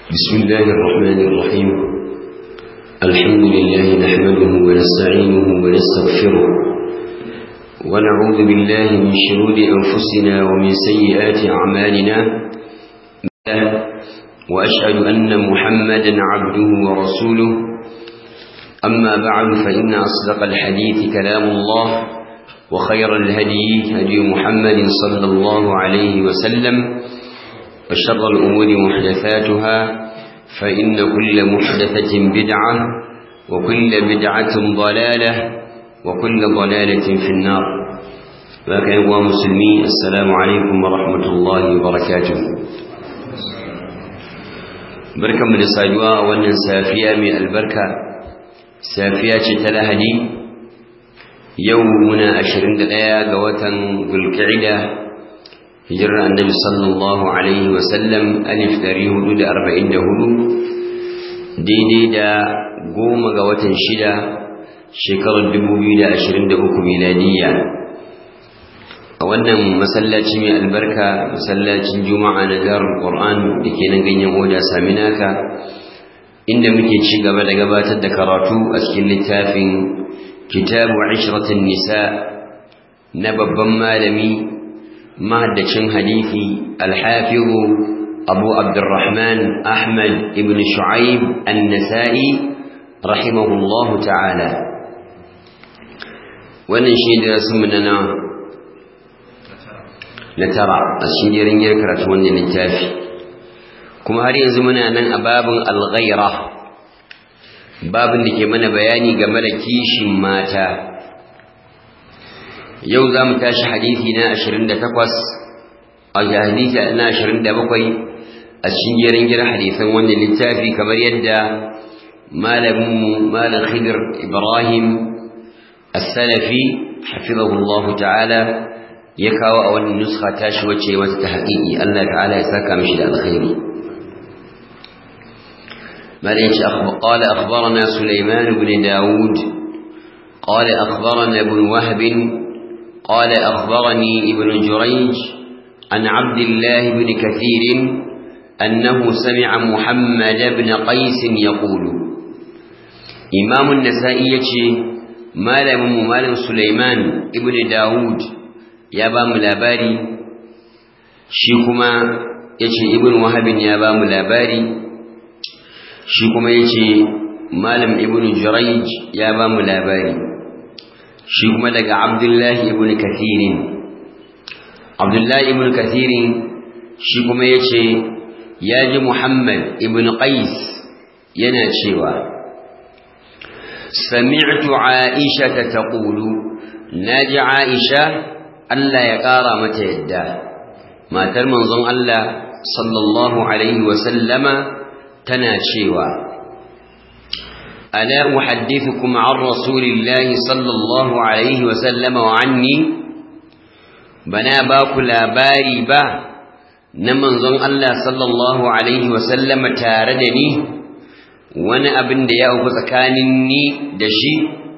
بسم الله الرحمن الرحيم الحمد لله نحمده ونستعينه ونستغفره ونعوذ بالله من شرور أنفسنا ومن سيئات أعمالنا وأشهد أن محمدا عبده ورسوله أما بعد فإن أصدق الحديث كلام الله وخير الهدي هدي محمد صلى الله عليه وسلم وشر الأمور محدثاتها فإن كل محدثة بدعة وكل بدعة ضلالة وكل ضلالة في النار لكن أيها مسلمين السلام عليكم ورحمة الله وبركاته بركة من الساجواء وأن سافية من البركة سافية تلهدي يومنا أشرين دقيقة قوة بالكعدة hijirar annabi sallallahu alaihi wasallam alif dari hudu da arba'in da hudu daidai da goma ga watan shida shekarar dubu biyu da ashirin da uku miladiyya a wannan masallaci mai albarka masallacin juma'a na jarar ƙor'an da ke nan ganyen oda saminaka inda muke ci gaba da gabatar da karatu a cikin littafin kitabu ashiratin nisa na babban malami mahaddacin hadithi alhafizu abu abdurrahman ahmad ibn shu'aib an-nasa'i rahimahullahu ta'ala wannan shi da rasu na na tara a cikin jerin yin karatu wannan littafi kuma har yanzu muna nan a babin alghaira babin da ke mana bayani game da kishin mata yau za mu tashi hadithi na 28 a hadithi na 27 a cikin jerin gira hadithan wannan littafi kamar yadda malaminmu malam khidir ibrahim as-salafi hafizahullah ta'ala ya kawo a wannan nuskha tashi wacce mata ta haƙiƙi Allah ta'ala ya saka mishi da alkhairi مالك قال أخبرنا سليمان بن داود قال أخبرنا ابن وهب قال أخبرني ابن جريج عن عبد الله بن كثير أنه سمع محمد بن قيس يقول إمام النسائية مالم مالم سليمان ابن داود يا بام لاباري شيكما يشي ابن وهب يا بام لاباري شيكما يشي مالم ابن جريج يا بام لاباري shi kuma daga abdullahi ibn kathirin abdullahi ibn kathirin shi kuma ya ce ya ji muhammad ibn qais yana cewa sami'tu aisha ta taqulu naji aisha Allah ya ƙara mata yadda matar manzon Allah sallallahu alaihi wa sallama tana cewa ألا أحدثكم عن رسول الله صلى الله عليه وسلم وعني بنا باكو لاباري با نمن ظن الله صلى الله عليه وسلم تاردني وانا ابن ديا وكتكانني دشي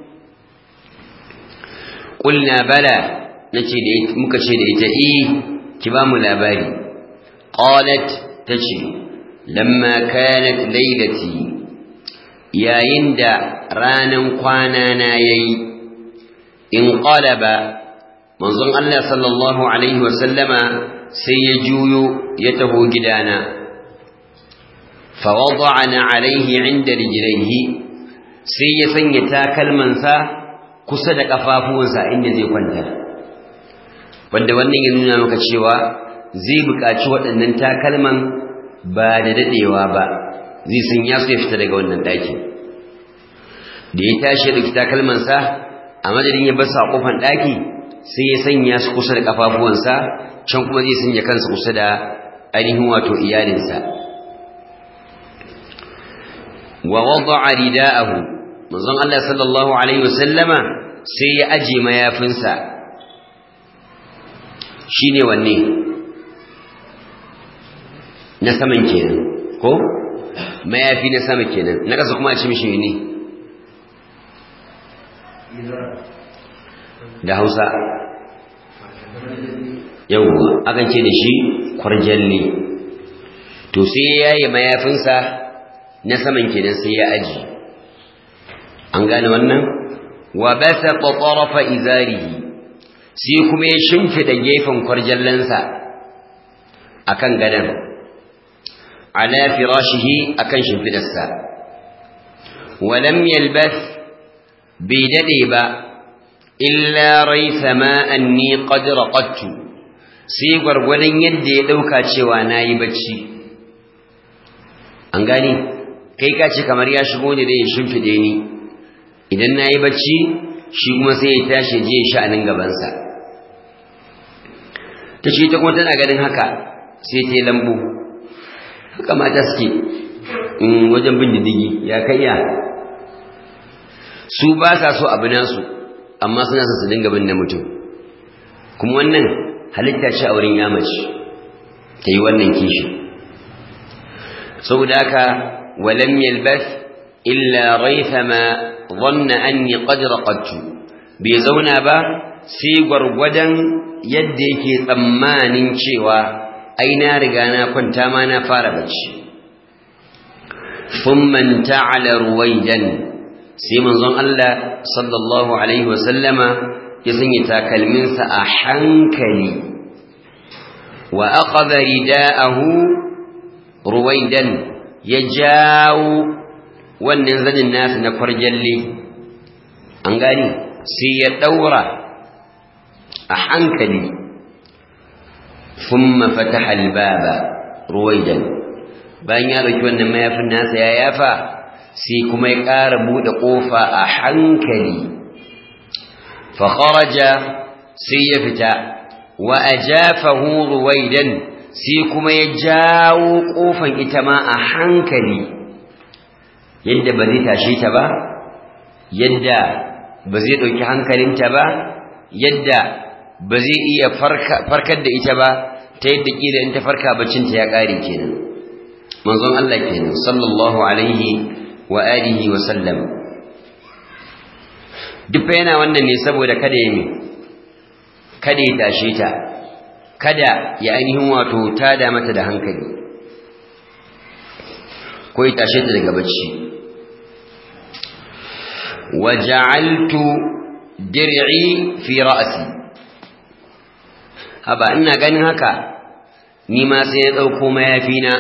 قلنا بلى نتي ديت مكشي ديت إيه كبام لاباري قالت تشي لما كانت ليلتي yayin da ranan kwana na yayi in qalaba manzon Allah sallallahu alaihi wasallama sai ya juyo ya taho gidana fa wada'ana alaihi inda rijlaihi sai ya sanya takalmansa kusa da kafafuwansa inda zai kwanta wanda wannan ya nuna maka cewa zai buƙaci waɗannan takalman ba da dadewa ba zai sun ya ya fita daga wannan ɗakin da ya tashi da kita kalmansa a madadin ya basa a kofan ɗaki sai ya sanya su kusa da ƙafafuwansa can kuma zai sanya kansa kusa da ainihin wato iyalinsa wa wada'a rida'ahu manzon Allah sallallahu alaihi wasallama sai ya aje mayafinsa shine wanne na saman kenan ko mayafi na sama kenan na kasa kuma a ci mishi ne da hausa yawwa akan ce da shi kwarjalle to sai ya yi mayafinsa na saman kenan sai ya aji an gane wannan wa basa ƙwaƙwarafa izarihi sai kuma ya shimfiɗa gefen kwarjallansa a kan gadon ala firashihi a kan shimfiɗarsa walam yalbas bai daɗe ba illa raisa ma'an ni qad raqattu sai gwargwadon yadda ya ɗauka cewa na yi bacci an gani kai ka ce kamar ya shigo ne da ya shimfiɗe ni idan na yi bacci shi kuma sai ya tashi je sha'anin gabansa ta ce ta kuma tana ganin haka sai ta yi lambu haka mata suke wajen bin diddigi ya kaiya su ba sa so abu nasu amma suna sa su dinga bin na mutum kuma wannan halitta ce a wurin yamaci ta yi wannan kishi saboda haka walam yalbas illa raithama dhanna anni qad raqadtu bai zauna ba sai gwargwadon yadda yake tsammanin cewa ai na riga na kwanta ma na fara bacci thumma ta'ala ruwaidan sai manzon Allah sallallahu alaihi wasallama ya sanya takalminsa a hankali wa aqadha rida'ahu ruwaidan ya jawo wannan zanin nasa na kwarjalle an gani sai ya daura a hankali thumma fataha albaba ruwaidan bayan ya dauki wannan mayafin nasa ya yafa sai kuma ya ƙara buɗe ƙofa a hankali fa kharaja sai ya fita wa ajafahu ruwaidan sai kuma ya jawo ƙofan ita ma a hankali yadda ba zai tashe ta ba yadda ba zai ɗauki hankalinta ba yadda ba zai iya farkar da ita ba ta yadda ƙila in ta farka bacinta ya ƙare kenan manzon Allah kenan sallallahu alaihi wa alihi wa sallam duk yana wannan ne saboda kada ya mi kada ya tashe ta kada ya ainihin wato tada mata da hankali ko ya tashe ta daga bacci wa ja'altu dir'i fi ra'si haba ina ganin haka ni ma sai ya dauko mayafina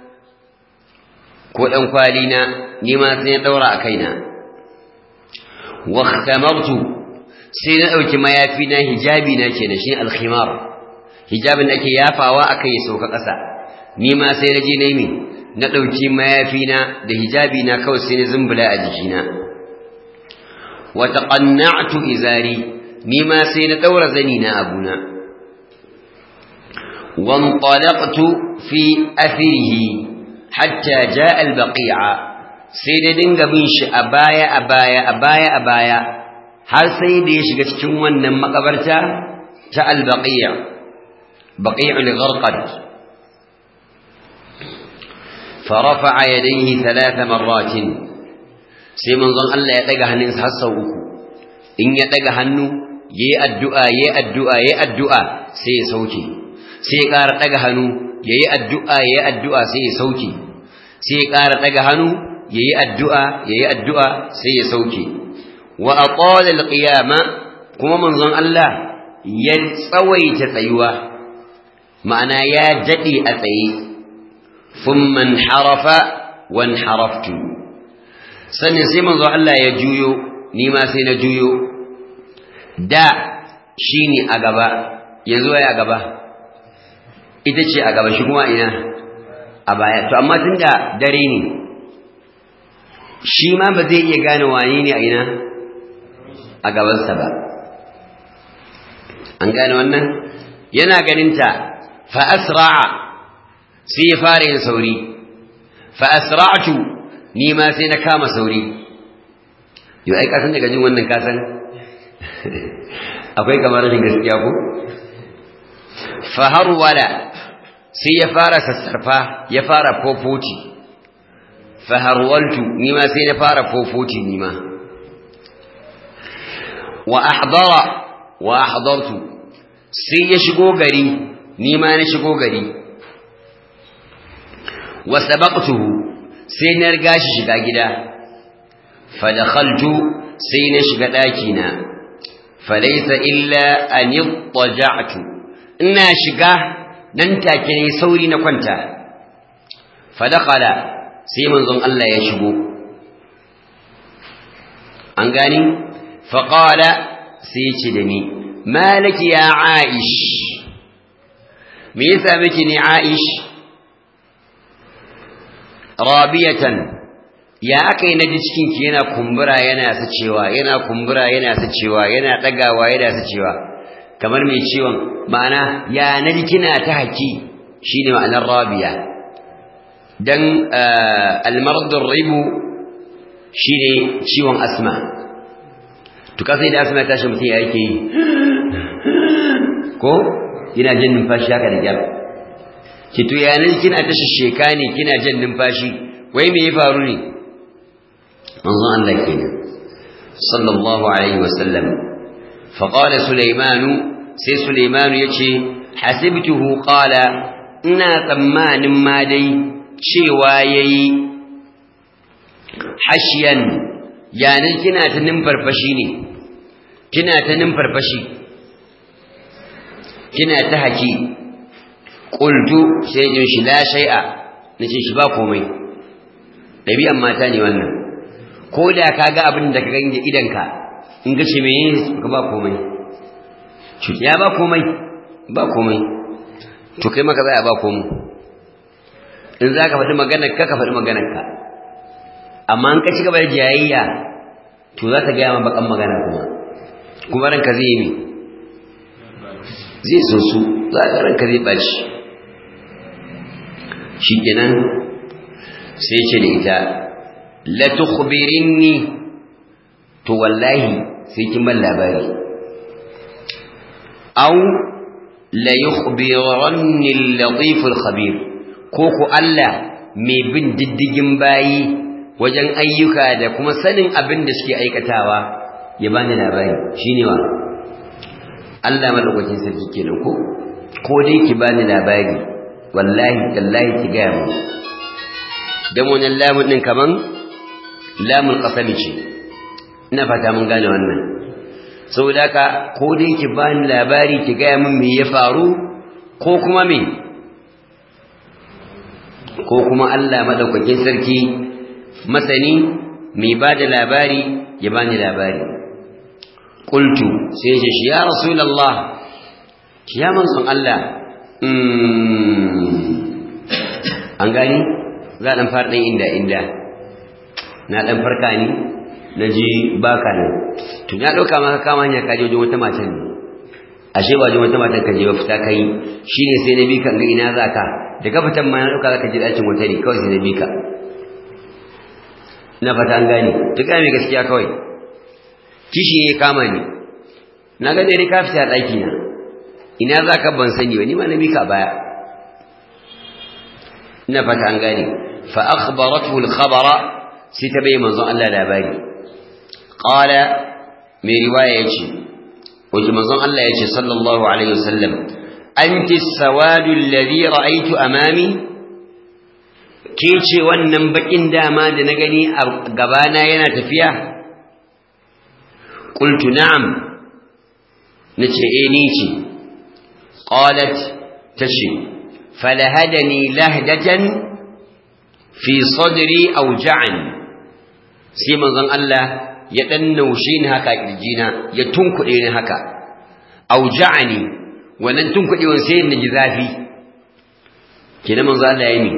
ko dan kwalina ni ma sai ya daura a kaina wa khtamartu sai na dauki mayafi na hijabi na ke da shi alkhimar hijabin da ake yafawa aka yi sauka ƙasa ni ma sai na je na yi na dauki mayafi na da hijabi na kawai sai na zumbula a jikina wa taqanna'tu izari ni ma sai na daura zani na abuna وانطلقت في أثره hatta ja albaqi'a sai da dinga bin shi a baya a baya a baya a baya har sai da ya shiga cikin wannan makabarta ta albaqi'a baqi'ul gharqad فرفع يديه ثلاث مرات sai manzon Allah ya daga hannunsa har sau uku in ya daga hannu yayi addu'a yayi addu'a yayi addu'a sai ya sauke sai ya ƙara daga hannu yayi addu'a yayi addu'a sai ya sauke sai ya ƙara daga hannu yayi addu'a yayi addu'a sai ya sauke wa aqala alqiyama kuma manzon Allah ya tsawaita tsayuwa ma'ana ya dade a tsaye thumma harafa wan haraftu sannan sai manzon Allah ya juyo ni ma sai na juyo da shine a gaba yanzu ya a gaba ita ce a gaba shi kuma ina a baya to amma tunda dare ne shi ma ba zai iya gane wani ne a ina a gabansa ba an gane wannan yana ganinta fa asra'a sai ya fara yin sauri fa asra'tu ni ma sai na kama sauri yau ai kasan daga jin wannan kasan akwai kamar rashin gaskiya ko fa har wala sai ya fara sassarfa ya fara fofoti faharwaltu nima sai na fara fofoti nima wa ahdara wa ahdartu sai ya shigo gari nima na shigo gari wa sabaqtuhu sai na riga shi shiga gida fa dakhaltu sai na shiga daki na falaysa illa an yattaja'tu ina shiga nan take ne sauri na kwanta fa dakhala sai manzon Allah ya shigo an gani fa qala sai ce da ni malaki ya aish me yasa miki ni aish rabiyatan ya aka yi naji cikinki yana kumbura yana sacewa yana kumbura yana sacewa yana ɗagawa yana sacewa kamar mai ciwon ma'ana ya naji kina ta haki shine ma'anar rabiya dan almardur ribu shine ciwon asma to kasai da asma tashi mutum ya yake yi ko yana jin numfashi haka da gyara ki to yanar kina ta sheka ne kina jan numfashi wai me ya faru ne manzon Allah kenan sallallahu alaihi wasallam fa qala sulaiman sai sulaiman yace hasibtuhu qala ina tsammanin ma dai cewa yayi hashiyan yanar kina ta numfarfashi ne kina ta numfarfashi kina ta haki qultu sai jin shi la shay'a nace shi ba komai dabi'an mata ne wannan ko da kaga abin da ka ganje idanka in ga ce meye ka ba komai ya ba komai ba komai to kai maka za a ba komai in za ka faɗi maganar ka ka faɗi maganar ka amma in ka ci gaba da jayayya to za ta gaya ma bakan magana kuma kuma ranka zai yi zai so su za ka ranka zai ɓaci shikenan sai ce da ita la tukhbirinni to wallahi sai kin ban labari aw la yukhbiranni al-latif al-khabir ko ku Allah mai bin diddigin bayi wajen ayyuka da kuma sanin abin da suke aikatawa ya bani labari shine wa Allah madaukakin sarki kenan ko ko dai ki bani labari wallahi tallahi ki gaya mu dan wannan lamun din kaman lamul qasami ce ina fata mun gane wannan saboda haka ko dai ki bani labari ki gaya min me ya faru ko kuma me ko kuma Allah madaukakin sarki masani mai bada labari ya bani labari qultu sai ya shi ya rasulullah ya manzon Allah an gani za a ɗan fara ɗan inda inda na ɗan farka ni na ji baka nan tun ya ɗauka maka kama hanyar kaji wajen wata matan ne ashe ba wajen wata matan ka je ba fita ka yi shi ne sai na bi ka ga ina za ka da ka fitan ma na ɗauka za ka ji ɗakin wata ne kawai sai na bi ka ina fata an gane duk mai gaskiya kawai kishi ne kama ni na ga dai ka fita ɗaki na ina za ka ban sani ba ni ma na bi ka baya ina fata an gane fa akhbaratu al-khabara sai ta bai manzon Allah labari qala mai riwaya yace wajen manzon Allah yace sallallahu alaihi wasallam anti as-sawadu alladhi ra'aytu amami ke ce wannan bakin dama da na gani a gabana yana tafiya qultu na'am nace eh ni ce qalat tashi فلهدني لهدة في صدري أوجعني سيما ظن الله يتنوشين هكا الجينا يتنكئين هكا أوجعني ونن تنكئ ونسين نجذافي كنا من ظن الله يمي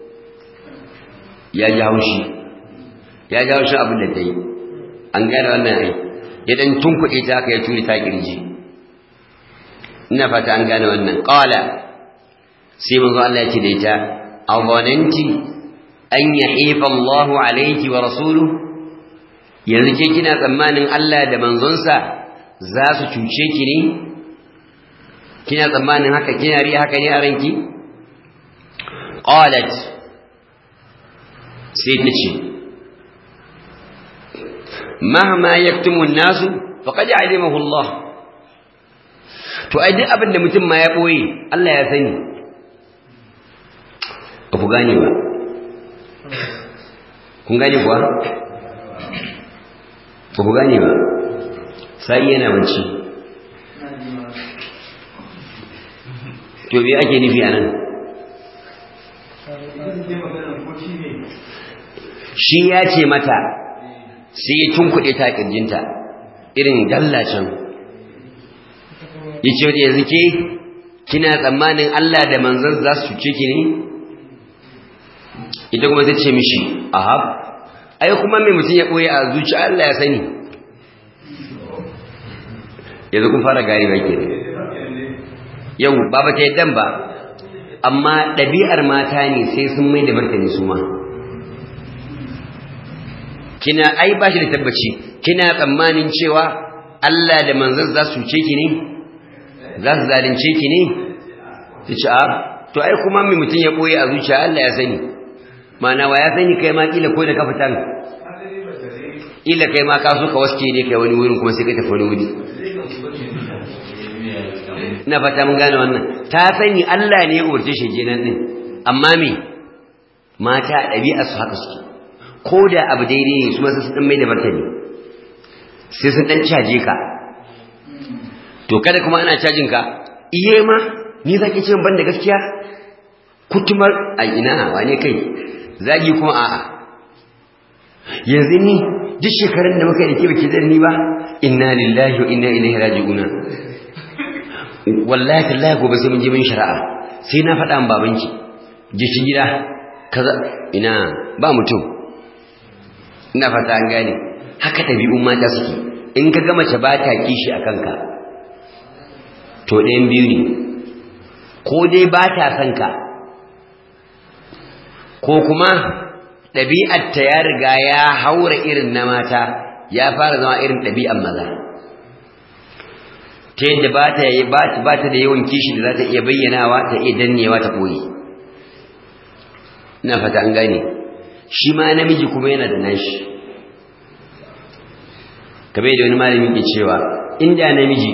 يا جاوشي يا جاوشي أبو الذي أنقال وانا يدن تنكئ تاكا يتولي تاكي الجي نفت أنقال وانا قال sai manzo Allah ya ce da ita awananti an yahifa Allahu alayki wa rasuluhu yanzu ke kina tsammanin Allah da manzonsa za su cuce ki ne kina tsammanin haka kina riya haka ne a ranki qalat sai ta ce mahma yaktumu an-nasu faqad alimahu Allah to ai duk abin da mutum ma ya boye Allah ya sani ba ku gane ba kun gane kuwa ba ku gane ba sai yana bacci to me ake nufi a nan shi ya ce mata sai ya tunkuɗe ta ƙirjinta irin dallacin ya ce wadda yanzu ke kina tsammanin Allah da manzan za su cuce ki ne ita kuma ta ce mishi ahab ai kuma mai mutum ya ɓoye a zuci Allah ya sani yanzu kun fara gari ba ke yau ba ba ta yaddan ba amma ɗabi'ar mata ne sai sun mai da martani su ma kina ai ba shi da tabbaci kina tsammanin cewa Allah da manzon za su ce ki ne za su zalunce ki ne su ci a to ai kuma mai mutum ya ɓoye a zuciya Allah ya sani mana wa ya sani kai ma kila ko da ka fitan kila kai ma ka so ka waske ne kai wani wurin kuma sai ka tafi wani wuri ina fata mun gane wannan ta sani Allah ne ya umarce shi kenan din amma me mata ɗabi'a su haka suke ko da abu daidai ne su ma sun dan mai da martani sai sun dan caje ka to kada kuma ana cajin ka iye ma ni zaki ce ban da gaskiya kutumar a ina wane kai zagi kuma a'a yanzu ni duk shekarun da muka yi da ke baki da ni ba inna lillahi wa inna ilaihi raji'una wallahi tallahi gobe sai mun je mun shari'a sai na faɗa min babanki je shi gida kaza ina ba mutum ina fata an gane haka ɗabi'un mata suke in ka ga mace ba ta kishi a kanka to ɗayan biyu ne ko dai ba ta son ka ko kuma ɗabi'arta ya riga ya haura irin na mata ya fara zama irin ɗabi'ar maza ta yadda ba ta yi ba ta da yawan kishi da za ta iya bayyanawa ta iya dannewa ta koyi ina fata an gane shi ma namiji kuma yana da nashi kamar da wani malami ke cewa inda namiji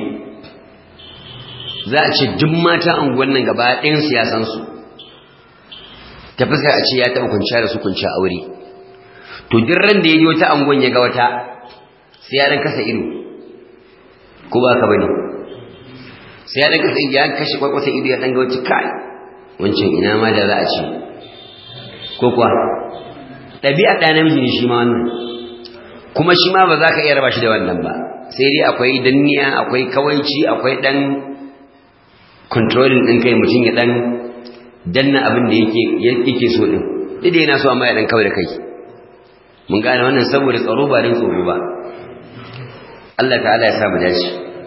za a ce duk mata anguwan nan gaba ɗayan siyasansu ta fuska a ce ya taɓa kwanciya da su kwanciya aure to duk ran da ya ji wata anguwan ya ga wata sai ya ɗan kasa ido ko ba ka bane sai ya ɗan kasa ido ya kashe kwakwata ido ya ɗan ga wata kai wancan ina ma da za a ce ko kuwa ɗabi'a ɗaya namiji ne shi ma wannan kuma shi ma ba za ka iya raba shi da wannan ba sai dai akwai danniya akwai kawaici akwai ɗan controlling ɗin kai mutum ya ɗan danna abin da yake so ɗin duk yana so amma ya ɗan kawai da kai mun gane wannan saboda tsaro ba don tsoro ba Allah ta'ala ya sa mu dace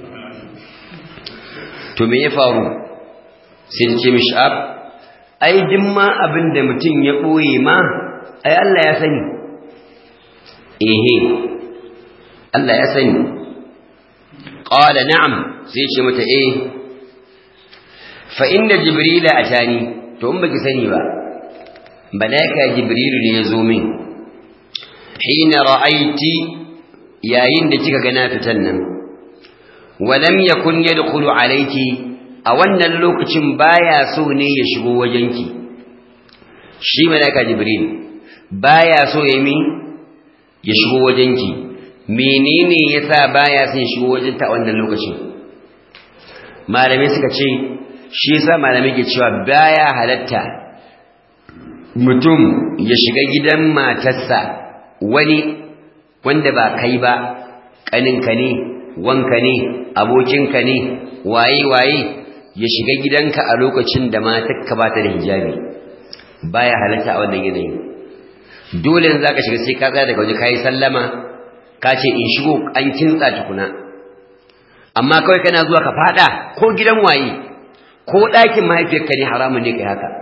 to me ya faru sai ce mishi ab ai duk ma abin da mutum ya ɓoye ma ai Allah ya sani ehe Allah ya sani qala na'am sai ce mata eh fa inna jibrila atani to in baki sani ba malaika jibrilu ne ya zo min hina ra'aiti yayin da kika ga na fitan nan walam yakun yadkhulu alayki a wannan lokacin baya so ne ya shigo wajenki shi malaika jibril baya so ya mi ya shigo wajenki menene yasa baya son ya shigo wajenta a wannan lokacin malamai suka ce shi yasa malamai ke cewa baya halatta mutum ya shiga gidan matarsa wani wanda ba kai ba kaninka ne wanka ne abokinka ne waye waye ya shiga gidanka a lokacin da matarka ba ta da hijabi baya halatta a wannan yanayin dole in zaka shiga sai ka tsaya daga waje kai sallama ka ce in shigo an kintsa tukuna amma kawai kana zuwa ka fada ko gidan waye ko ɗakin mahaifiyarka ne haramun ne kai haka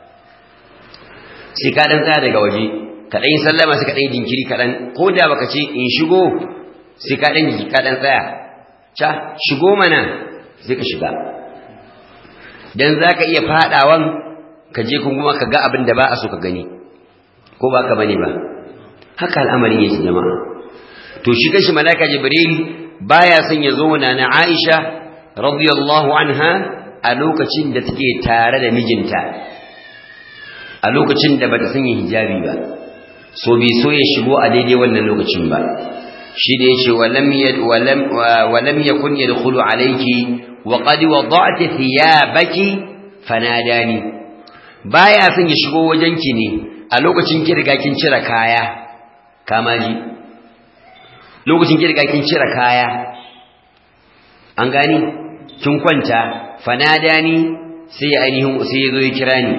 sai ka dan tsaya daga waje ka dan yi sallama sai ka dan yi jinkiri kaɗan ko da baka ce in shigo sai ka dan ka dan tsaya ca shigo mana sai ka shiga dan zaka iya fadawan ka je kuma ka ga abin da ba a so ka gani ko ba ka bane ba haka al'amari yake jama'a to shi kashi malaka jibril baya son ya zo na na Aisha radiyallahu anha a lokacin da take tare da mijinta a lokacin da bata sanya hijabi ba so bai so ya shigo a daidai wannan lokacin ba shi da yace walam yad walam walam yakun yadkhulu alayki wa qad wada'ti thiyabaki fanadani baya son ya shigo wajenki ne a lokacin ki riga kin cire kaya kamaji lokacin ki riga kin cire kaya an gani kin kwanta fanadani sai ya ainihin sai ya zo ya kira ni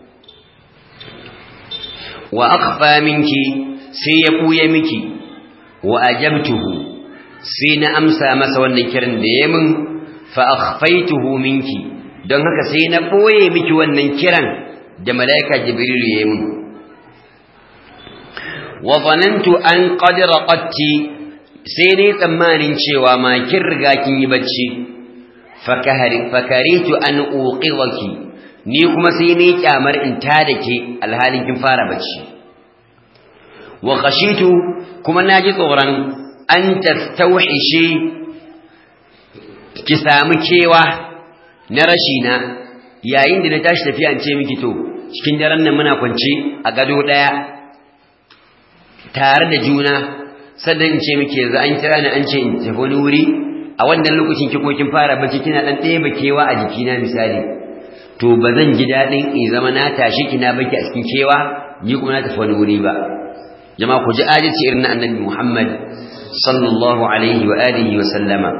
wa akhfa minki sai ya buye miki wa ajabtuhu sai na amsa masa wannan kiran da ya min fa akhfaytuhu minki don haka sai na boye miki wannan kiran da malaika jibril ya min wa zanantu an qad raqatti sai dai tsammanin cewa ma kin riga kin yi bacci fakaritu an uqiwaki ni kuma sai ne kyamar in ta da ke alhalin kin fara bacci wa khashitu kuma naji tsoron an tastauhishi ki samu kewa na rashi na yayin da na tashi tafiya in ce miki to cikin daren nan muna kwance a gado daya tare da juna sannan in ce miki yanzu an kira ni an ce in tafi wani wuri a wannan lokacin ki ko kin fara bacci kina dan ɗaya bakewa a jikina misali to ba zan ji daɗin in zama na tashi kina baki a cikin kewa ni kuma na tafi wani wuri ba jama'a ku ji adalci irin na annabi Muhammad sallallahu alaihi wa alihi wa sallama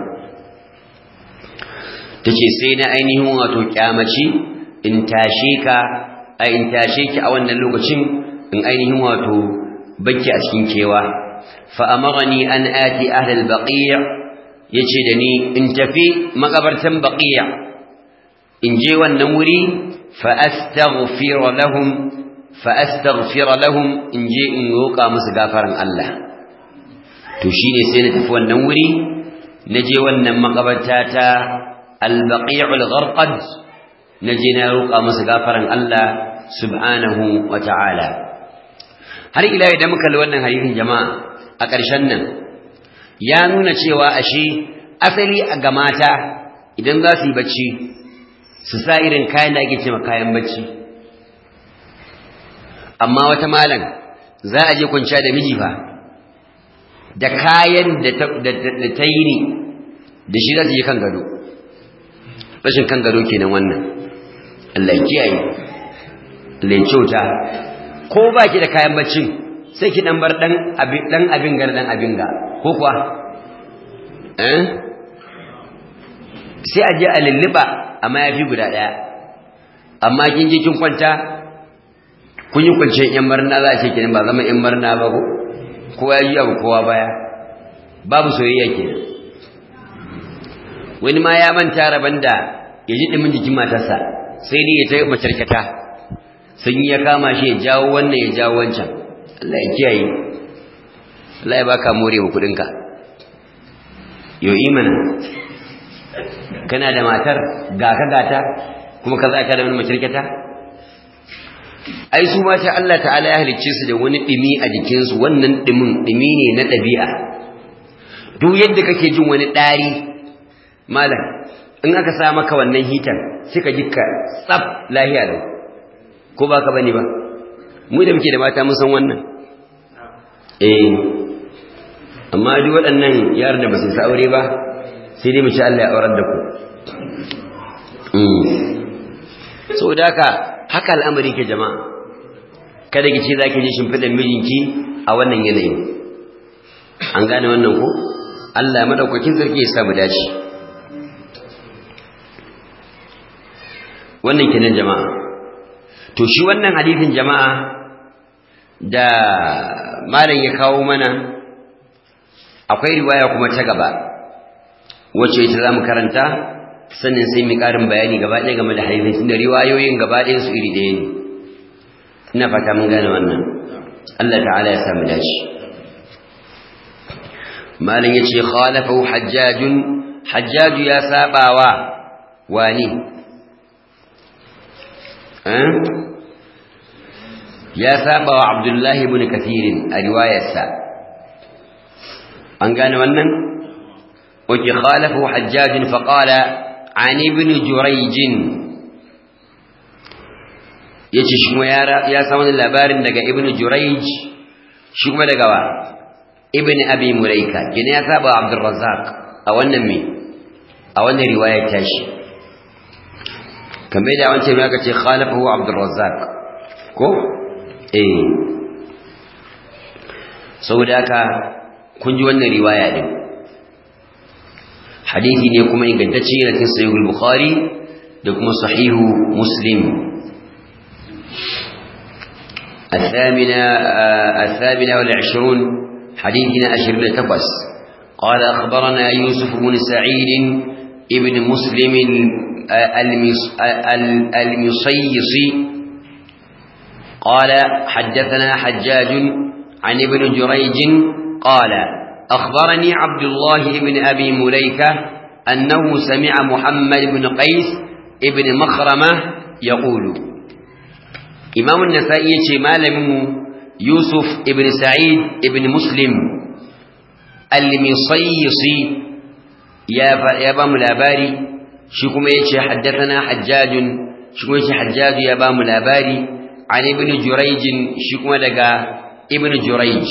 tace sai na ainihin wato kyamaci in tashe ka a in tashe ki a wannan lokacin in ainihin wato baki a cikin kewa fa amarani an ati ahli al-baqi' yace da ni in tafi makabartan baqiya in je wannan wuri fa astaghfir lahum fa astaghfir lahum in je in roƙa musu gafaran Allah to shine sai na tafi wannan wuri na je wannan makabarta ta al-baqi' al-gharqad na je na roƙa musu gafaran Allah subhanahu wa ta'ala har ila idan muka li wannan hadisin jama'a a ƙarshen nan ya nuna cewa ashe asali ga mata idan za su yi bacci su sa irin kayan da ake ce kayan bacci amma wata malam za a je kwanciya da miji fa da kayan da ta yi ne da shi za su je kan gado rashin kan gado kenan wannan Allah ya kiyaye Allah ya kyauta ko ba ki da kayan baccin sai ki dan bar dan abin dan abin gar dan abin ga ko kuwa eh sai a je a lulluba amma yafi guda daya amma kin je kin kwanta kun yi kwance yan marna za a ce kenan ba zama yan marna ba ko kowa ya yi abu kowa baya babu soyayya kenan wani ma ya manta rabon da ya ji ɗumin jikin matarsa sai dai ya ta macarkata sun yi ya kama shi ya jawo wannan ya jawo wancan Allah ya kiyaye Allah ya baka more wa kudinka yo imana kana da matar ga ka gata kuma ka za ka da wani macarkata ai su mata Allah ta'ala ya halicce su da wani dimi a jikinsu wannan dimin dimi ne na ɗabi'a duk yadda kake jin wani ɗari malam in aka sa maka wannan hitar sai ka jikka tsaf lahiya lau ko ba ka bane ba mu da muke da mata mun san wannan eh amma duk waɗannan yaran da ba su sa aure ba sai dai mu ci Allah ya aurar da ku saboda haka haka al'amari ke jama'a kada ki ce za ki je shimfiɗan mijinki a wannan yanayin an gane wannan ko Allah madaukakin sarki ya sa mu dace wannan kenan jama'a to shi wannan hadisin jama'a da malam ya kawo mana akwai riwaya kuma ta gaba wacce ita zamu karanta sannan sai mu karin bayani gaba ɗaya game da hadisin tunda riwayoyin gaba ɗayan su iri ɗaya ne ina fata mun gane wannan Allah ta'ala ya samu dace malam yace khalafahu hajjajun hajjaju ya sabawa wani ya saba wa abdullahi ibn kathirin a riwayarsa an gane wannan oke khalafu hajjajin faƙala an ibn jurayjin yace shi kuma ya samu labarin daga ibn jurayj shi kuma daga wa ibn abi mulaika kina ya saba abdul razzaq a wannan me a wannan riwayar tashi kamar da wancan ya kace khalafahu abdul razzaq ko eh saboda haka kun ji wannan riwaya din hadisi ne kuma ingantacce yana cikin sahihul bukhari da kuma sahihu muslim الثامنة الثامنة والعشرون حديثنا أشرين تقص قال أخبرنا يوسف بن سعيد ابن مسلم المصيصي قال حدثنا حجاج عن ابن جريج قال أخبرني عبد الله بن أبي مليكة أنه سمع محمد بن قيس ابن مخرمة يقول إمام النسائي مالم يوسف ابن سعيد ابن مسلم المصيصي يا يا بام الأباري شكم يجي حدثنا حجاج شكم يجي حجاج يا بام الأباري عن ابن جريج شكم لقى ابن جريج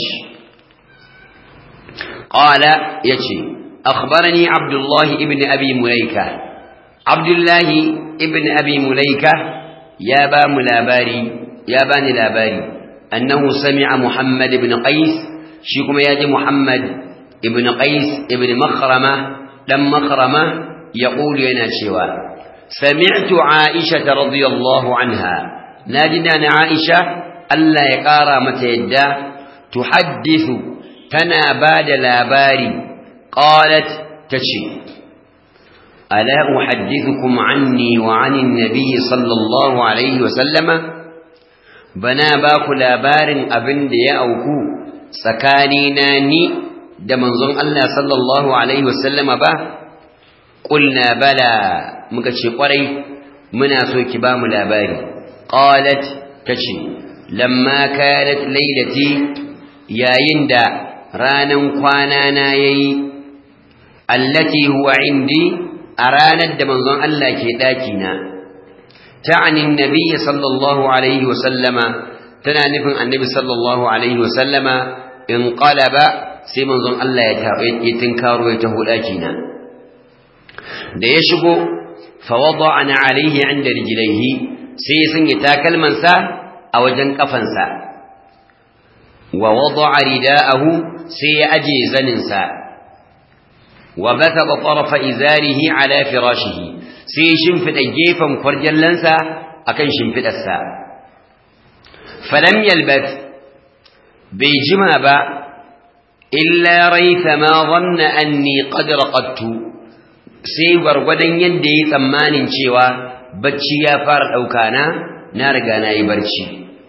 قال يجي أخبرني عبد الله ابن أبي مليكة عبد الله ابن أبي مليكة يا بام الأباري يا باني الأباري أنه سمع محمد بن قيس شكم يجي محمد ابن قيس ابن مخرمة لم مخرمة يقول ينا شوا سمعت عائشة رضي الله عنها ناجنا عائشة ألا يقارى متى يدى تحدث تنا بعد لاباري قالت تشي ألا أحدثكم عني وعن النبي صلى الله عليه وسلم بنا باku labarin abin da ya auku tsakanina ni da manzon Allah sallallahu alaihi wasallama ba qulna bala muka ce kwarai muna so ki ba mu labari qalat tace lamma kanat lailati yayin da ranan kwana na yayi allati huwa indi a ranar da manzon Allah ke daki na ta'ani annabi sallallahu alaihi wa sallama tana nufin annabi sallallahu alaihi wa sallama in qalaba sai manzon Allah ya ta ya tinkaro ya taho daki na da ya shigo fa wada'ana alaihi inda rijlaihi sai ya sanya takalmansa a wajen kafansa wa wada'a rida'ahu sai ya aje zaninsa wa bataba tarafa izarihi ala firashihi sai shimfida gefen kwarjallansa akan shimfidarsa falam yalbath bai jima ba illa raitha ma dhanna anni qad raqadtu sai gwargwadon yadda yi tsammanin cewa bacci ya fara ɗauka na na riga na yi barci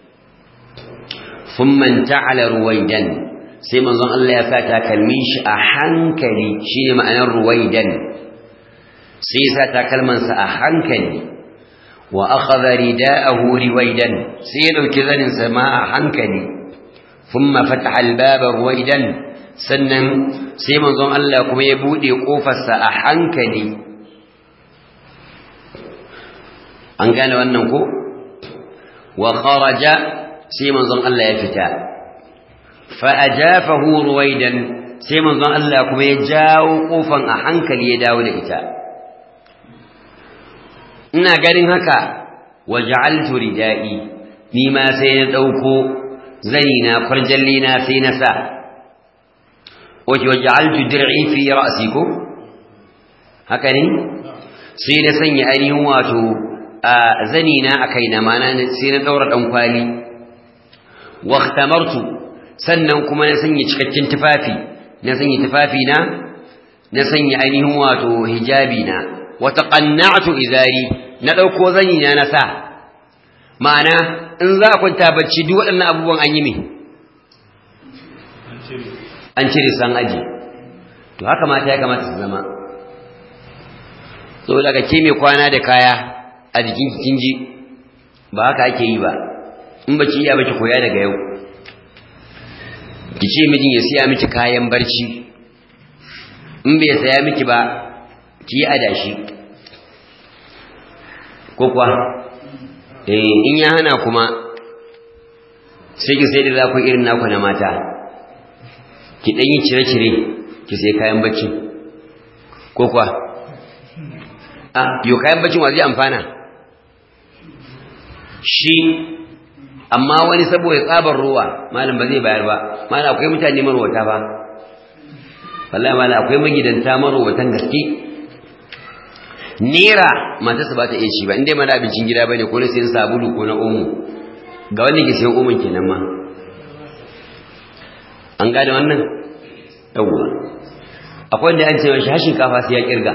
thumma ta'ala ruwaidan sai manzon Allah ya sa takalmin shi a hankali shine ma'anar ruwaidan sai ya sa takalmansa a hankali wa akhadha rida'ahu ruwaidan sai ya dauki zanin sa ma a hankali thumma fataha al-baba ruwaidan sannan sai manzon Allah kuma ya bude kofarsa a hankali an gane wannan ko wa kharaja sai manzon Allah ya fita fa ajafahu ruwaidan sai manzon Allah kuma ya jawo kofan a hankali ya dawo da ita ina ganin haka waja'altu ridai ni ma sai na dauko zani na farjalli na sai na sa wace waja'altu dir'i fi ra'si ko haka ne sai na sanya ainihin wato a zani na akai na mana sai na daura dan kwali wa ikhtamartu sannan kuma na sanya cikakken tufafi na sanya tufafi na na sanya ainihin wato hijabi na wa taqanna'tu izari na dauko zani na na sa ma'ana in za a kwanta bacci duk waɗannan abubuwan an yi me an cire san aji to haka mata ya kamata su zama so daga ke mai kwana da kaya a jikin kin ji ba haka ake yi ba in baki iya baki koya daga yau ki ce mijin ya siya miki kayan barci in bai saya miki ba ki yi adashi ko kuwa in ya hana kuma sai ki sai da za ku irin naku na mata ki ɗan yi cire-cire ki sai kayan bacci ko kuwa a yau kayan baccin wa zai amfana shi amma wani saboda tsabar ruwa malam ba zai bayar ba malam akwai mutane marwata ba wallahi malam akwai magidanta marwatan gaske nera matarsa ba ta iya ci ba inda mana abincin gida bane ko na sayan sabulu ko na omo ga wanda ke sayan omon kenan ma an gane wannan yawwa akwai wanda an ce mashi hashin kafa sai ya kirga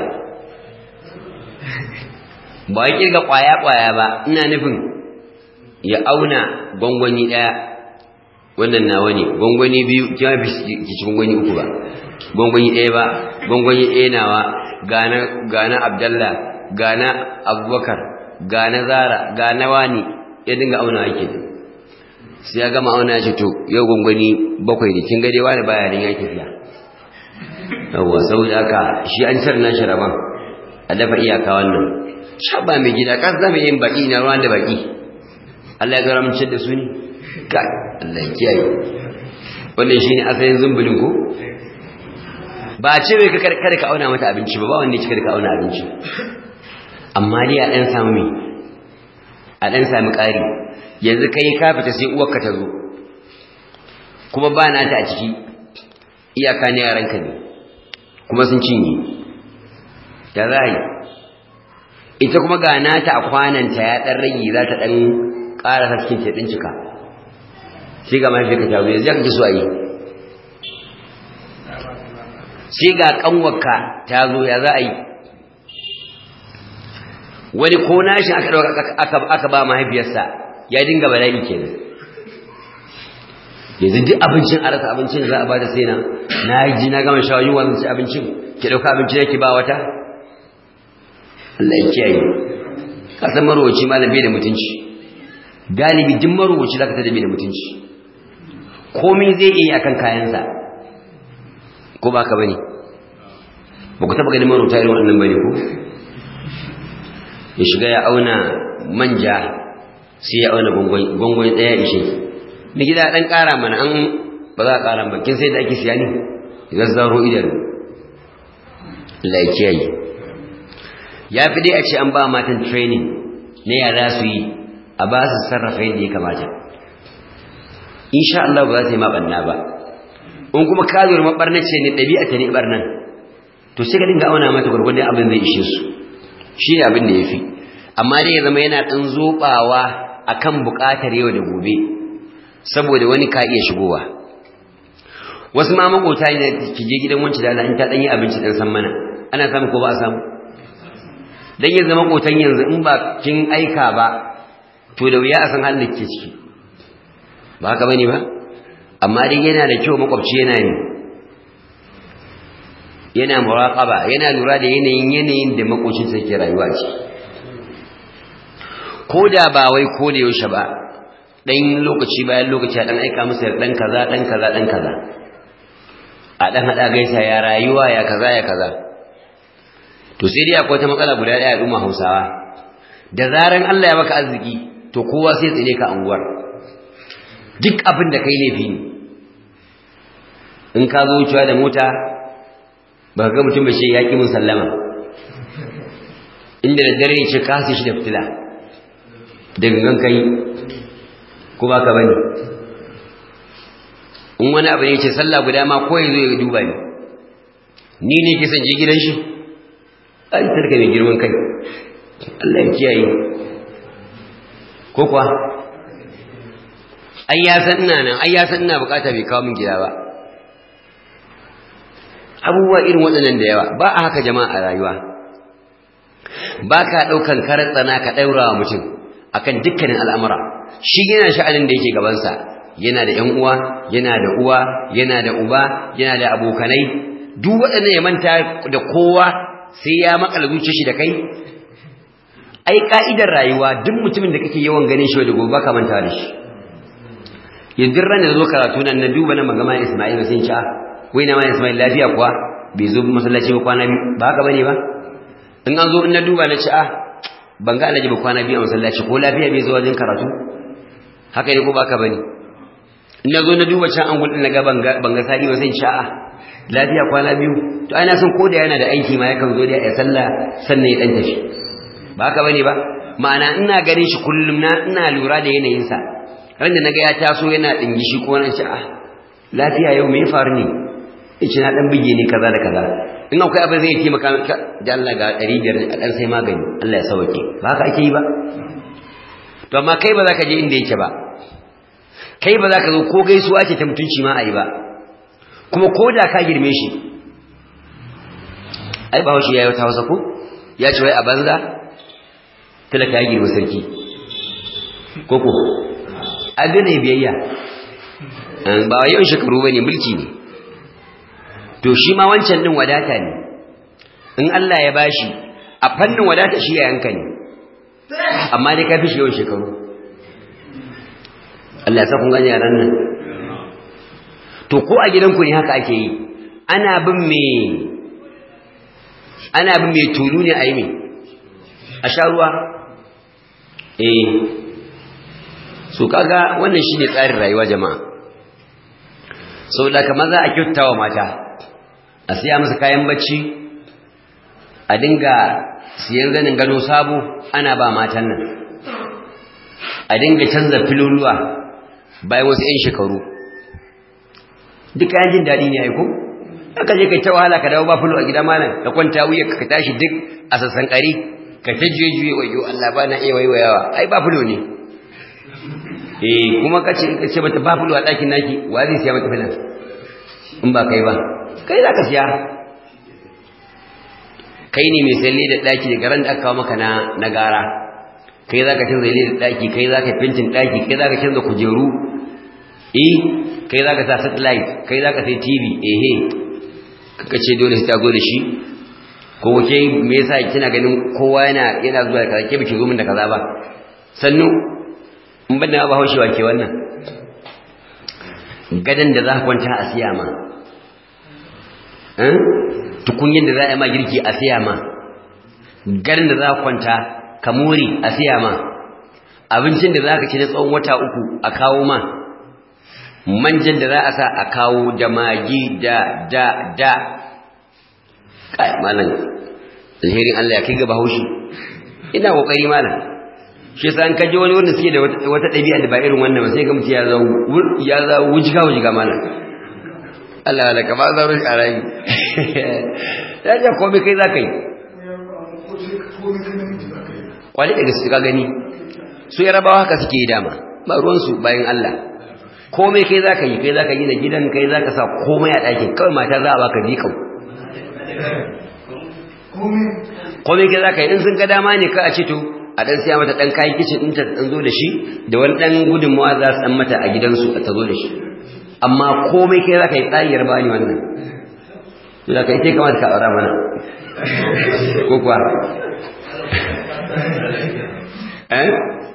ba ya kirga kwaya kwaya ba ina nufin ya auna gwangwani daya wannan nawa ne gwangwani biyu kima fi ki ci gwangwani uku ba gwangwani ɗaya ba gwangwani ɗaya nawa gana abdallah gana abubakar gana zara gana wani ya dinga auna ake sai ya gama auna ya ce to yau gwangwani bakwai ne kin gade wani baya din ya tafiya yawwa saboda haka shi an cire na shiraban a dafa iyaka wannan shaba mai gida ka zama yin baki na ruwan da baki Allah ya garamcin da su ne kai Allah ya kiyaye wannan shine asalin zumbulin ko ba a ce mai ka kada ka auna mata abinci ba ba wanda ya kada ka auna abinci amma dai a ɗan samu mai a ɗan sami ƙari yanzu kai ka fita sai uwarka ta zo kuma ba na ta a ciki iyaka ne yaranka ne kuma sun cinye ya za yi ita kuma ga nata a kwananta ya ɗan rage za ta ɗan ƙara haskin ta ɗin cika sai ga mafi ka tazo yanzu ya kake so a yi sai ga kanwarka ta zo ya za a yi wani ko nashi aka ɗauka aka ba mahaifiyarsa ya dinga bala'i kenan yanzu duk abincin a rasa abincin da za a bada sai na na ji na gama shawayi wa ci abincin ki ɗauka abincin yake ba wata Allah ya kiyaye ka san marowaci malam bai da mutunci galibi duk marowaci zaka tada bai da mutunci komai zai iya akan kayansa ko ba ka bane ba ku taba ganin marota irin wannan bane ko ya shiga ya auna manja sai ya auna gongon ɗaya ishe ni gida ɗan ƙara mana an ba za a ƙara ba kin sai da ake siya ne idan zaro idanu laikiyayi ya fi dai a ce an ba matan training na yara su yi a ba su sarrafa yadda ya kamata insha Allah ba za ta yi maɓanna ba in kuma kazuwar maɓarna ce ne ɗabi'a ta ne ɓarnan to sai ka dinga auna mata gwargwadon abin zai ishe su shi ne abin da ya fi amma dai ya zama yana ɗan zoɓawa a kan buƙatar yau da gobe saboda wani ka iya shigowa wasu ma makota ne ki je gidan wancan da Allah in ta ɗan yi abinci ɗan san mana ana samu ko ba a samu dan yanzu makotan yanzu in ba kin aika ba to da wuya a san halin da ke ciki ba haka bane ba amma dai yana da kyau makwabci yana ne yana muraqaba yana lura da yanayin yanayin da makocin sa ke rayuwa ce ko da ba wai ko da yaushe ba dan lokaci bayan lokaci dan aika masa dan kaza dan kaza dan kaza a dan hada gaisa ya rayuwa ya kaza ya kaza to sai dai akwai ta matsala guda daya al'umma Hausawa da zaran Allah ya maka arziki to kowa sai tsine ka anguwar duk abin da kai laifi ne in ka zo wucewa da mota ba ga mutum ba shi ya ƙi mun sallama inda da dare ce ka shi da fitila da gangan kai ko ba ka bane in wani abu ne ce sallah guda ma ko ya zo ya duba ni ni ne ke je gidan shi ai tarka mai girman kai Allah ya kiyaye ko kuwa ai ya san ina nan ai ya san ina bukata bai kawo min gida ba abubuwa irin waɗannan da yawa ba a haka jama'a a rayuwa ba ka ɗaukan karar tsana ka ɗaura wa mutum akan dukkanin al'amura shi yana sha'anin da yake gabansa yana da ‘yan uwa yana da uwa yana da uba yana da abokanai duk waɗannan ya manta da kowa sai ya makala zuciya shi da kai ai ka'idar rayuwa duk mutumin da kake yawan ganin shi da gobe baka manta da shi yanzu ran da zo karatu nan na duba na magama Isma'il sai ci wai na ma Isma'il lafiya kuwa bai zo masallaci ba kwana ba haka bane ba in an zo in na duba na ci a ban ga alhaji ba kwana biyu a masallaci ko lafiya bai zo wajen karatu haka ne ko baka bane in na zo na duba can an gudun na ga ban ga sadi ba sai sha'a lafiya kwana biyu to ai na san ko da yana da aiki ma yakan zo da ya sallah sannan ya dan tafi ba haka bane ba ma'ana ina ganin shi kullum na ina lura da yanayinsa ran da naga ya taso yana dingishi ko nan sha'a lafiya yau me ya faru ne yace na dan bige ne kaza da kaza in akwai abin zai taimaka da Allah ga 500 a dan sai magani Allah ya sauke ba haka ake yi ba to amma kai ba za ka je inda yake ba kai ba za ka zo ko gaisuwa ce ta mutunci ma a yi ba kuma ko da ka girme shi ai ba haushi ya yi wata hausa ko ya ce wai a banza talaka ya girma sarki ko ko abin ne biyayya ba wa yawan shekaru ba ne mulki ne to shi ma wancan din wadata ne in Allah ya bashi a fannin wadata shi ya yanka ne amma dai ka fi shi yawan shekaru Allah ya sa kun gani yaran nan to ko a gidanku ne haka ake yi ana bin me ana bin me tulu ne a yi me a sha ruwa eh so kaga wannan shine tsarin rayuwa jama'a saboda kamar za a kyautawa mata a siya musu kayan bacci a dinga siyan zanin gado sabo ana ba matan nan a dinga canza filuluwa bayan wasu 'yan shekaru duk kayan jin daɗi ne aiko aka je kai ta wahala ka dawo ba fulo a gida malam ka kwanta wuya ka tashi duk a sassan ƙari ka ta juye juye wayo Allah ba na iya waiwayawa ai ba fulo ne eh kuma ka ce ka ce mata ba fulo a ɗakin naki wa zai siya mata filan in ba kai ba kai za ka siya kai ne mai salle da ɗaki daga ran da aka kawo maka na na gara kai za ka canza da ɗaki kai za ka fintin ɗaki kai za ka canza kujeru eh kai za ka sa satellite kai za ka sai tv ehe kaka ce dole sai ta zo da shi ko ke me yasa kina ganin kowa yana yana zuwa da kaza ke biki zo min da kaza ba sannu in ban da ba haushewa ke wannan gadan da za ka kwanta a siya ma tukunyin da za a yi ma girki a siya ma gadan da za ka kwanta ka more a siya ma abincin da za ka ci na tsawon wata uku a kawo ma manjan da za a sa a kawo da magi da da da kai malam alherin Allah ya kai ga bahaushe ina kokari malam shi yasa an kaje wani wanda suke da wata ɗabi'a da ba irin wannan ba sai ga mutum ya za ya za wujiga wujiga malam Allah la kama za rushi a rayu ya ce komai kai za ka yi kwali da gaske ka gani su yarabawa haka suke yi dama ba ruwansu bayan Allah komai kai za ka yi kai za ka yi na gidan kai za ka sa komai a ɗakin kawai mata za a baka jikau komai kai za ka yi in sun ga dama ne ka a ce to a ɗan siya mata ɗan kayan kicin ɗin ta ɗan zo da shi da wani ɗan gudunmawa za su ɗan mata a gidansu a ta zo da shi amma komai kai za ka yi tsariyar ba ni wannan za ka yi kai kamata ka aura mana ko kuwa eh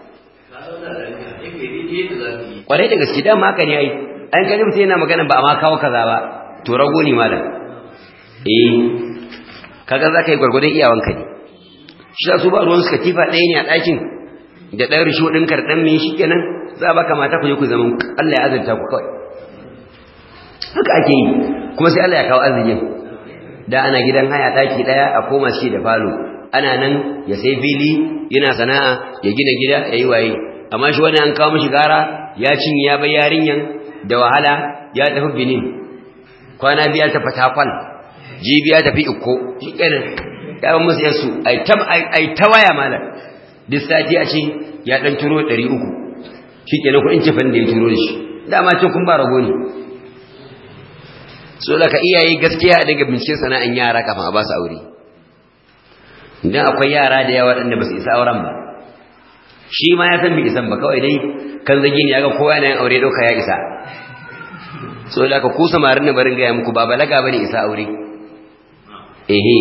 kwarai da gaske dama haka ne ai an kaji mutum yana magana ba a ma kawo kaza ba to rago ne malam eh kaga za ka yi gwargwadon iyawanka ne shi za su ba ruwan suka tifa ɗaya ne a ɗakin da ɗan risho ɗin karɗan mai shi kenan za a baka mata ku je ku zaman Allah ya azurta ku kawai haka ake yi kuma sai Allah ya kawo arzikin da ana gidan haya ɗaki ɗaya a koma shi da falo ana nan ya sai fili yana sana'a ya gina gida ya yi waye amma shi wani an kawo mishi gara ya cinye ya bai yarinyan da wahala ya tafi benin kwana biya ta fatakwal jibi ya tafi ikko shi kenan ya ban musu yansu ai ta waya malam duk sati a ce ya dan turo ɗari uku shi kenan kuɗin cefan da ya turo da shi dama ce kun ba rago ne so da ka iyaye gaskiya a daga binciken sana'an yara kafin a ba su aure idan akwai yara da yawa waɗanda ba su isa auren ba shi ma ya san bai isan ba kawai dai kan zagi ne ya ga kowa yana yin aure ɗauka ya isa so da ka ku samarin na barin gaya muku ba balaga bane isa aure ehe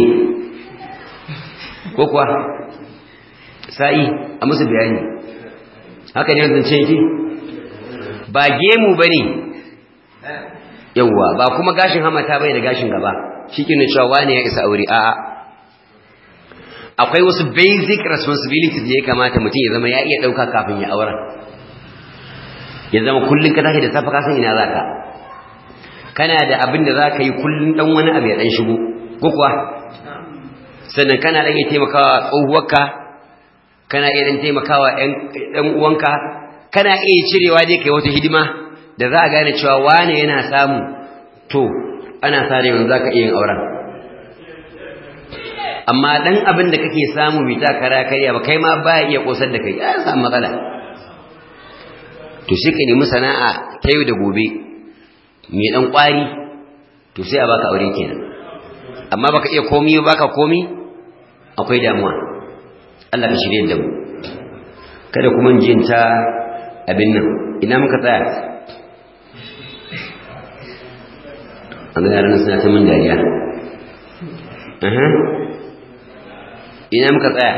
ko kuwa sa'i a musu bayani haka ne zance yake ba gemu bane yawwa ba kuma gashin hamata bai da gashin gaba shi ke cewa wani ya isa aure a'a akwai wasu basic responsibilities da ya kamata mutum ya zama ya iya ɗauka kafin ya auren ya zama kullum ka tashi da safe ka san ina za ka kana da abin da za ka yi kullum ɗan wani abu ya ɗan shigo ko kuwa sannan kana ɗan iya taimakawa tsohuwarka kana iya ɗan taimakawa ɗan uwanka kana iya cirewa dai kai wata hidima da za a gane cewa wane yana samu to ana sa rai za ka iya yin auren amma dan abin da kake samu bai ta kara karya ba kai ma ba iya kosar da kai ya samu matsala to sai ka nemi sana'a ta yau da gobe mai dan kwari to sai a baka aure kenan amma baka iya komi baka komi akwai damuwa Allah ka shirye da mu kada kuma jin ta abin nan ina muka tsaya an ga yaran suna ta mun dariya ina muka tsaya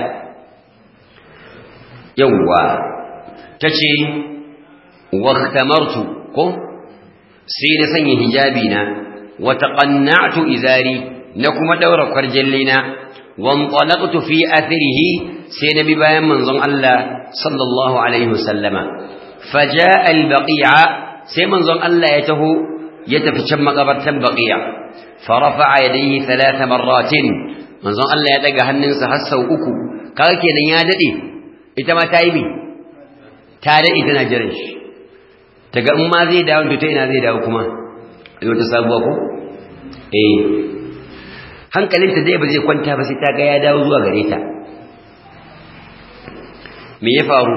yawwa ta ce waktamartu ko sai na sanya hijabi na wata ƙannatu izari na kuma ɗaura kwarjallina wanطalaqtu fi athirihi sai na bi bayan manzon Allah sallallahu alaihi wasallama faja'a albaqi'a sai manzon Allah ya taho ya tafi can makabartan baqi'a farafa'a yadayhi thalatha marratin manzon Allah ya daga hannunsa har sau uku kaga kenan ya dade ita ma ta yi bi ta dade tana jiran shi daga in ma zai dawo to ta ina zai dawo kuma yau ta sabuwa ko eh hankalinta dai ba zai kwanta ba sai ta ga ya dawo zuwa gare ta me ya faru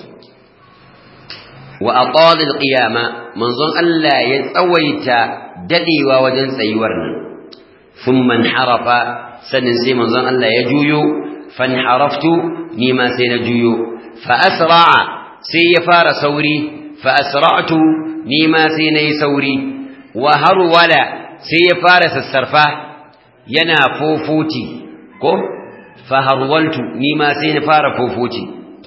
wa aqala alqiyama manzon Allah ya tsawaita dadewa wajen tsayuwar nan thumma harafa sannan sai manzon Allah ya juyo fanharaftu ni ma sai na juyo fa asra'a sai ya fara sauri fa asra'tu ni ma sai na yi sauri wa harwala sai ya fara sassarfa yana fofuti ko fa harwaltu ni ma sai na fara fofuti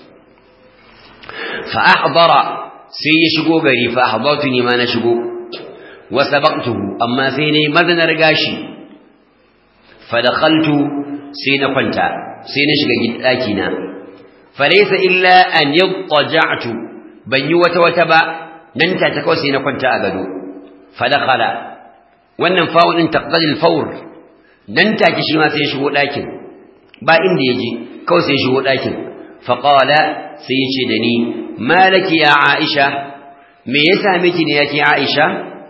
fa ahdara sai ya shigo gari fa ahdartu ni ma na shigo wa sabaqtuhu amma sai ne mazanar gashi فدخلت سين كنتا سين شغا داكي نا فليس الا ان يضطجعت بني وتا وتا با nan ta ta kawai sai na kwanta a gado fadakhala wannan fa'ul din taqdil fawr nan take shi ma sai ya shigo dakin ba inda yaje kawai sai ya shigo dakin fa qala sai ya ce da ni malaki ya aisha me yasa miki ne yake aisha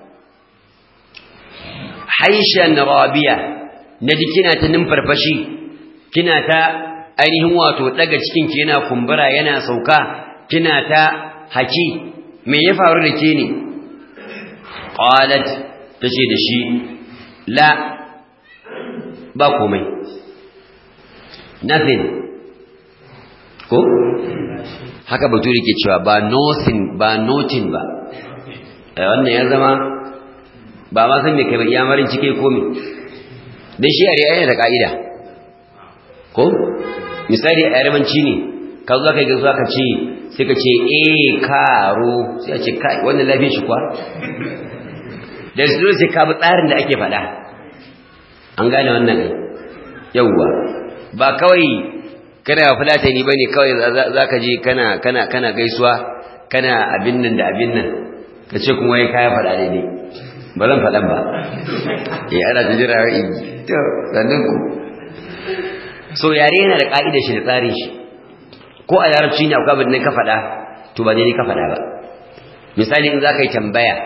haishan rabiya na ji kina ta numfarfashi kina ta ainihin wato daga cikin ki yana kumbura yana sauka kina ta haki me ya faru da ke ne qalat tace da shi la ba komai nothing ko haka bature ke cewa ba nothing ba nothing ba wannan ya zama ba ma san me kai ba iyamarin cike komi dan shi yare yana da ka'ida ko misali a yarmanci ne ka zo kai gaisuwa ka ce sai ka ce eh karo sai a ce kai wannan lafiyar shi kwa da su sai ka bi tsarin da ake faɗa an gane wannan ai yawwa ba kawai kana fulatani bane kawai zaka je kana kana kana gaisuwa kana abin nan da abin nan ka ce kuma wai kaya faɗa daidai ba zan faɗan ba eh ana ta jira to sannan ku so yare yana da ka'idar shi da tsarin shi ko a larabci ne akwai abin da ka faɗa to ba daidai ka faɗa ba misali in za ka yi tambaya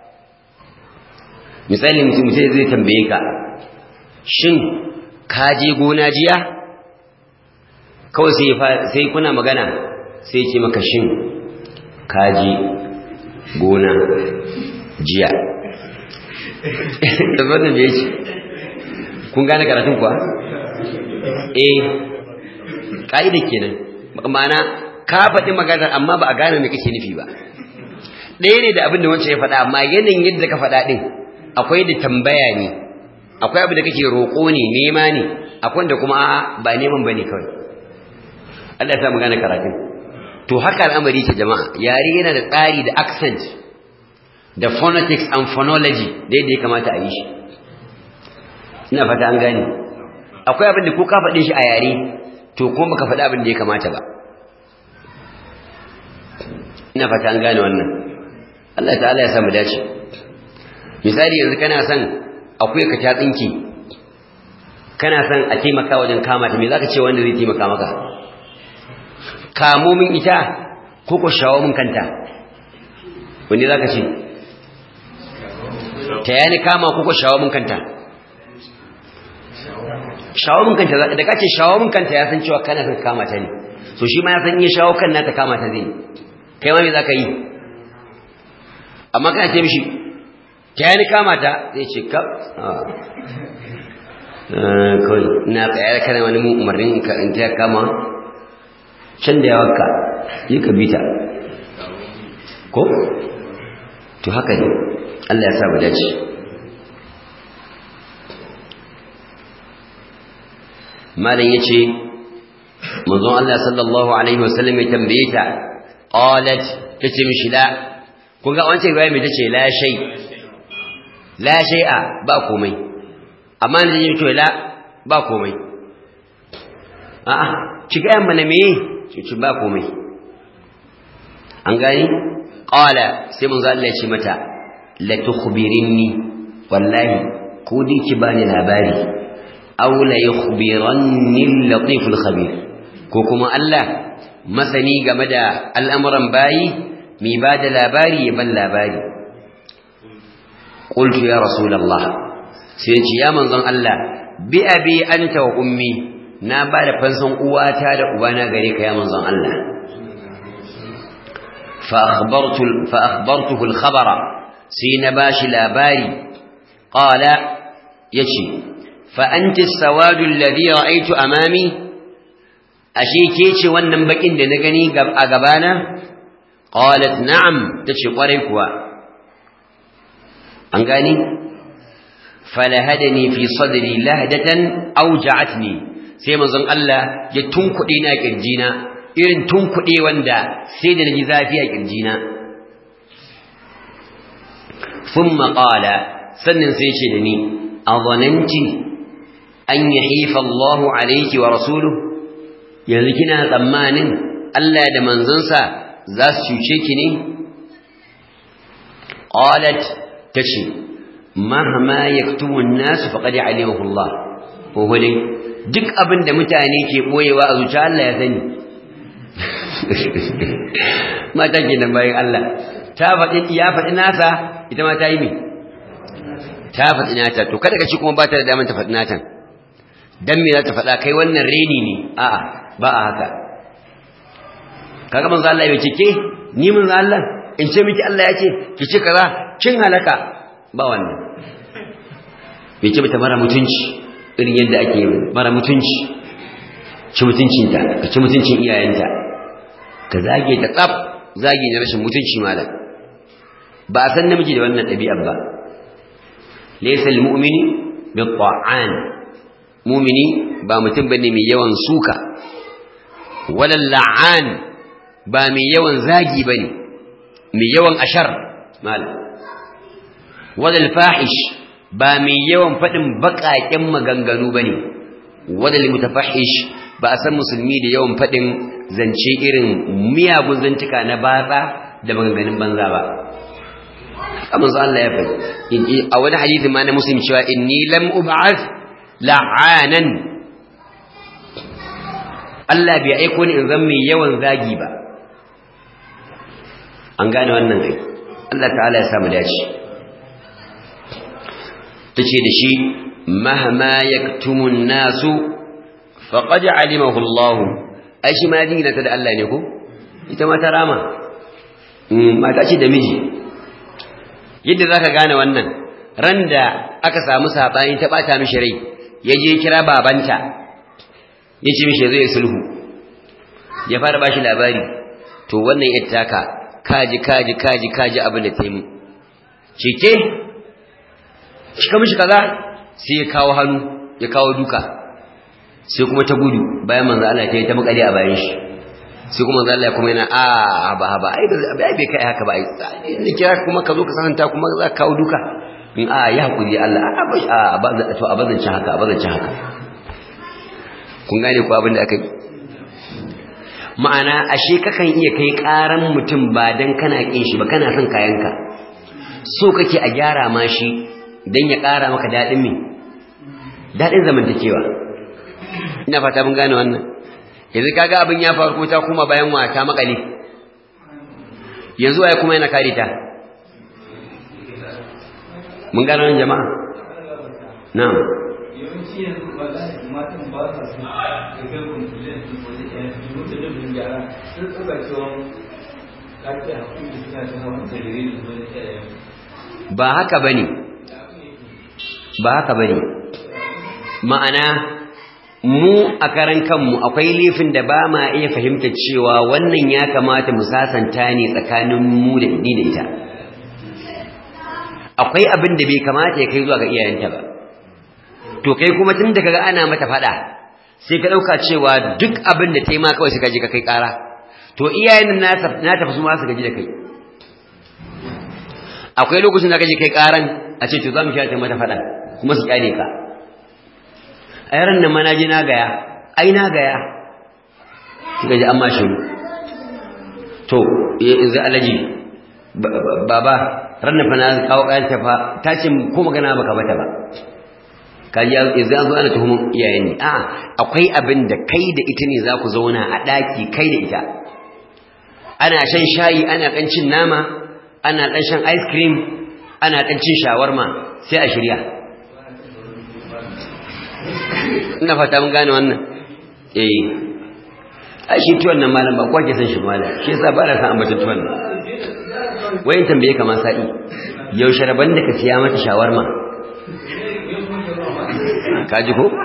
misali mutum zai tambaye ka shin ka je gona jiya kawai sai kuna magana sai ce maka shin ka je gona jiya da wannan da ya ce kun gane karatun kuwa eh ƙa'ida kenan ma'ana ka faɗi maganar amma ba a gane me kake nufi ba ɗaya ne da abin da wancan ya faɗa amma yanayin yadda ka faɗa ɗin akwai da tambaya ne akwai abu da kake roƙo ne nema ne akwai da kuma ba neman ba ne kawai Allah ya sa mu gane karatun to haka al'amari ce jama'a yare yana da tsari da accent da phonetics and phonology da yadda ya kamata a yi shi ina fata an gane akwai abin da ko ka faɗe shi a yare to kuma baka faɗi abin da ya kamata ba ina fata an gane wannan Allah ta'ala ya samu dace misali yanzu kana son akwai ka ta tsinki kana son a taimaka wajen kama ta me zaka ce wanda zai taimaka maka kamo min ita ko ko shawo min kanta wanda zaka ce ta yani kama ko ko shawo min kanta shawo min kanta da kace shawo min kanta ya san cewa kana son kama ta ne so shi ma ya san in ya shawo kan nata kama ta zai kai ma me zaka yi amma kana ce mishi ta yani kama ta zai ce kaf kawai na tsaye kana wani umarnin in ta kama can da yawanka yi ka bita ko to haka ne Allah ya sa mu dace malam yace manzon Allah sallallahu alaihi wasallam ya tambaye ta qalat tace mishi la kun ga wancan riwaya mai tace la shay la shay'a ba komai amma ne yin to la ba komai a'a ki ga yamma na me ki ba komai an gani qala sai manzo Allah ya ce mata la tukhbirinni wallahi ko dai ki bani labari aw la yukhbiranni al-latif al-khabir ko kuma Allah masani game da al'amuran bayi mi ba da labari ya ban labari qultu ya rasulullah sai ce ya manzon Allah bi abi anta wa ummi na ba da fansan uwata da ubana gare ka ya manzon Allah fa akhbartu fa akhbartuhu al-khabara sai na bashi labari qala yace fa anti as-sawadu alladhi ra'aytu amami ashe ke ce wannan bakin da na gani a gabana qalat na'am tace kwarai kuwa an gani falahadani fi sadri lahdatan awja'atni sai manzon Allah ya tunkuɗe na kirjina irin tunkuɗe wanda sai da naji zafi a kirjina thumma qala sannan sai ce da ni azananti an yahifa Allah alayki wa rasuluhu yanzu kina tsammanin Allah da manzonsa za su cuce ki ne qalat tace mahma yaktumu an-nas faqad alimahu Allah ko hole duk abin da mutane ke boyewa a zuciya Allah ya sani mata ke nan bayan Allah ta faɗi ya faɗi nasa ita ma ta yi me ta faɗi nata to kada ka ci kuma ba ta da damar ta faɗi natan dan me za ta faɗa kai wannan reni ne a'a ba a haka kaga manzo Allah ya ce ke ni manzo Allah in ce miki Allah ya ce ki ce kaza kin halaka ba wannan bai ce mata mara mutunci irin yadda ake yi mara mutunci ci mutuncinta ka ci mutuncin iyayenta ka zage ta tsaf zage na rashin mutunci malam ba a san namiji da wannan ɗabi'ar ba laysa al-mu'mini bi-ta'an mu'mini ba mutum bane mai yawan suka wala la'an ba mai yawan zagi bane mai yawan ashar malam wala al-fahish ba mai yawan faɗin baƙaƙen maganganu ba ne wadda mutafahish ba a san musulmi da yawan faɗin zance irin miyagun zantuka na batsa da maganganun banza ba amma za Allah ya faɗi a wani hadisi ma na muslim cewa inni lam ub'ath la'anan Allah bai aiko ni in zan mai yawan zagi ba an gane wannan ai Allah ta'ala ya samu dace tace da shi mahma yaktumun nasu faqad alimahu Allah ai shi ma dingina ta da Allah ne ko ita ma ta rama mata ce da miji yadda zaka gane wannan ran da aka samu sabani ta bata mishi rai yaje kira babanta yace mishi zai sulhu ya fara bashi labari to wannan yattaka kaji kaji kaji kaji abin da ta yi mu cike cika mishi kaza sai ya kawo hannu ya kawo duka sai kuma ta gudu bayan manzo Allah ta yi ta makali a bayan shi sai kuma manzo Allah kuma yana a ba ba ai bai bai kai haka ba ai ni kira kuma ka zo ka sananta kuma za ka kawo duka in a ya hakuri Allah a ba to a bazan haka a bazan haka kun gane ko abin da aka yi ma'ana ashe kakan iya kai karan mutum ba dan kana kin shi ba kana son kayanka so kake a gyara ma shi dan ya kara maka dadin me dadin zamantakewa ina fata mun gane wannan yanzu kaga abin ya faru ko ta kuma bayan wata makale yanzu waye kuma yana kare ta mun gane wannan jama'a na'am yawanci yanzu ba za a matan ba sa su da kai kumfilin su ko da ɗaya su mutu da bin gyara sun tsoka cewa lafiya hakuri suna ta hawan tarire da wani ɗaya ba haka bane ba haka bane ma'ana mu a karan kanmu akwai laifin da ba ma iya fahimta cewa wannan ya kamata mu sasanta ne tsakanin mu da ni da ita akwai abin da bai kamata ya kai zuwa ga iyayenta ba to kai kuma tun da kaga ana mata fada sai ka dauka cewa duk abin da tayi ma kawai sai ka je ka kai kara to iyayen na na tafi su ma su gaji da kai akwai lokacin da kaje kai karan a ce to za mu shi ta mata fada kuma su kyale ka a yaran nan ma na je na gaya ai na gaya kika ji amma shiru to yanzu alaji baba ranar fa na kawo kayan ta fa ta ce ko magana baka bata ba kaji yanzu an zo ana tuhumin iyayen ne a akwai abin da kai da ita ne za ku zauna a ɗaki kai da ita ana shan shayi ana ɗan cin nama ana ɗan shan ice cream ana ɗan cin shawarma sai a shirya ina fata mun gane wannan eh ai shi tuwon nan malam ba kwake san shi malam shi yasa ba na san ambata tuwon nan wayin tambaye kamar sa'i yaushe rabon da ka siya mata shawarma ka ji ko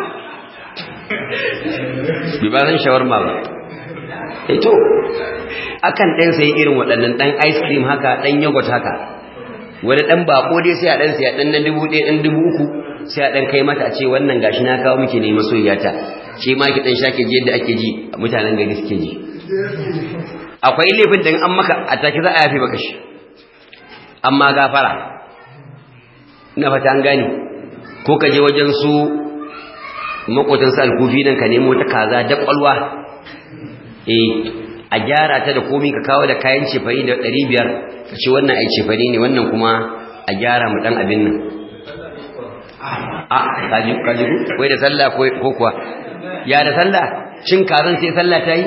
bi ba san shawarma ba eh to akan dan sai irin waɗannan dan ice cream haka dan yogurt haka wani dan bako dai sai a dan sai a dan na dubu ɗaya dan dubu uku sai a dan kai mata a ce wannan gashi na kawo miki ne masoyiyata shi ma ki dan shake ji yadda ake ji mutanen gari suke ji akwai laifin da an maka a take za a yafe maka shi amma gafara ina fata an gane ko ka je wajen su makotan su alkufi nan ka nemo ta kaza da kwalwa eh a gyara ta da komai ka kawo da kayan cefari da 500 ka ce wannan ai cefari ne wannan kuma a gyara mu dan abin nan a kaji kaji wai da sallah ko kuwa ya da sallah cin kazan sai sallah ta yi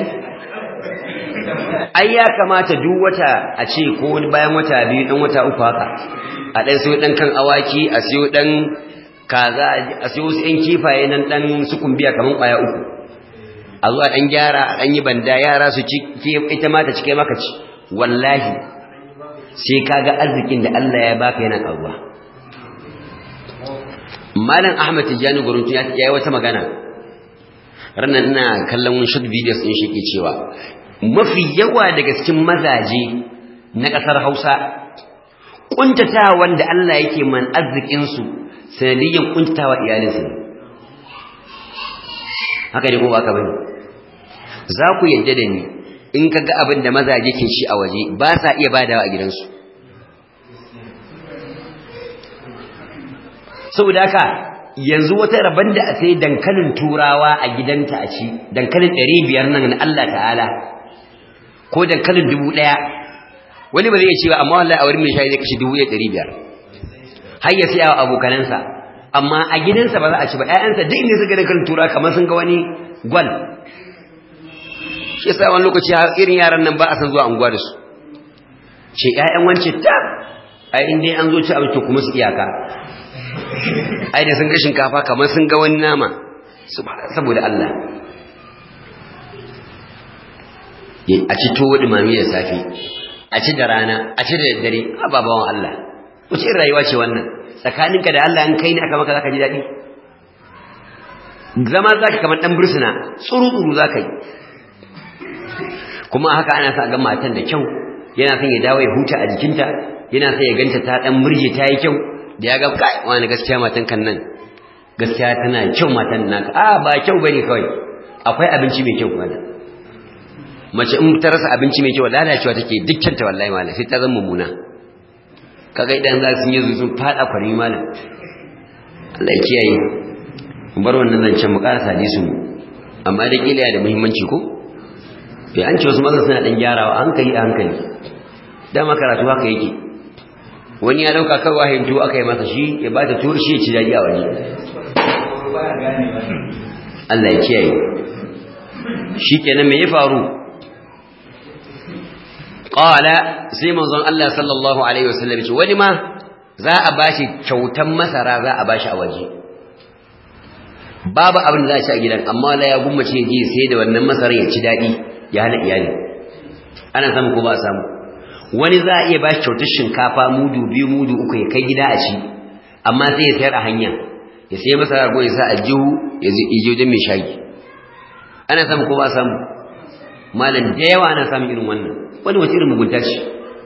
ai ya kamata duk wata a ce ko wani bayan wata biyu dan wata uku haka a dan siyo dan kan awaki a siyo dan kaza a siyo su yan kifaye nan dan su kumbiya kaman kwaya uku a zuwa dan gyara dan yi banda yara su ci ita ma ta cike maka ci wallahi sai kaga arzikin da Allah ya baka yana karuwa malam ahmad tijani guruntu ya yi wata magana ranar ina kallon short videos din shi ke cewa mafi yawa daga cikin mazaje na ƙasar hausa ƙuntatawa wanda Allah yake man arzikinsu sanadiyyar ƙuntatawa iyalinsu haka ne ko ba ka bane za ku yadda da ni in ka ga abin da mazaje ke ci a waje ba sa iya badawa a gidansu saboda haka yanzu wata rabon da a sai dankalin turawa a gidanta a ci dankalin ɗari biyar nan na Allah ta'ala ko dankalin dubu ɗaya wani ba zai iya cewa amma wallahi a wurin mai shayi zai kashe dubu ɗari biyar har ya siya wa abokanansa amma a gidansa ba za a ci ba ƴaƴansa duk inda suka dankalin turawa kamar sun ga wani gwal shi yasa wani lokaci irin yaran nan ba a san zuwa unguwa da su ce ƴaƴan wance ta ai in dai an zo ci abinci kuma su iyaka ai da sun ga shinkafa kamar sun ga wani nama saboda Allah a ci tuwo dumami da safe a ci da rana a ci da daddare ababawan Allah wace irin rayuwa ce wannan tsakaninka da Allah in kai ne aka maka zaka ji daɗi zama zaka kamar dan bursuna tsuru-tsuru zaka yi kuma haka ana sa ga matan da kyau yana son ya dawo ya huta a jikinta yana son ya ganta ta dan murje ta yi kyau da ya ga kai wani gaskiya matan kan nan gaskiya tana kyau matan naka a ba kyau bane kawai akwai abinci mai kyau kuma mace in ta rasa abinci mai kyau lalacewa take dukkan ta wallahi malam sai ta zama mummuna kaga idan za su yi sun fada kwari malam Allah ya kiyaye bar wannan zancen mu karasa hadisu amma da kila da muhimmanci ko bai an ce wasu maza suna ɗan gyarawa hankali a hankali dama karatu haka yake wani ya ɗauka kawai wahayin tuwo aka yi masa shi ya ba ta tuwo shi ya ci daɗi a waje Allah ya kiyaye shi kenan me ya faru qala sai manzon Allah sallallahu alaihi wasallam ce wani ma za a bashi kyautan masara za a bashi a waje babu abin da za a ci a gidan amma la ya gummace ji sai da wannan masarar ya ci dadi ya hana iyali ana samu ko ba a samu wani za a iya bashi kyautar shinkafa mudu biyu mudu uku ya kai gida a ci amma sai ya sayar a hanya ya sai masara ko ya sa a jihu ya je wajen mai shagi ana samu ko ba a samu malam da yawa ana samun irin wannan wani wace irin mugunta ce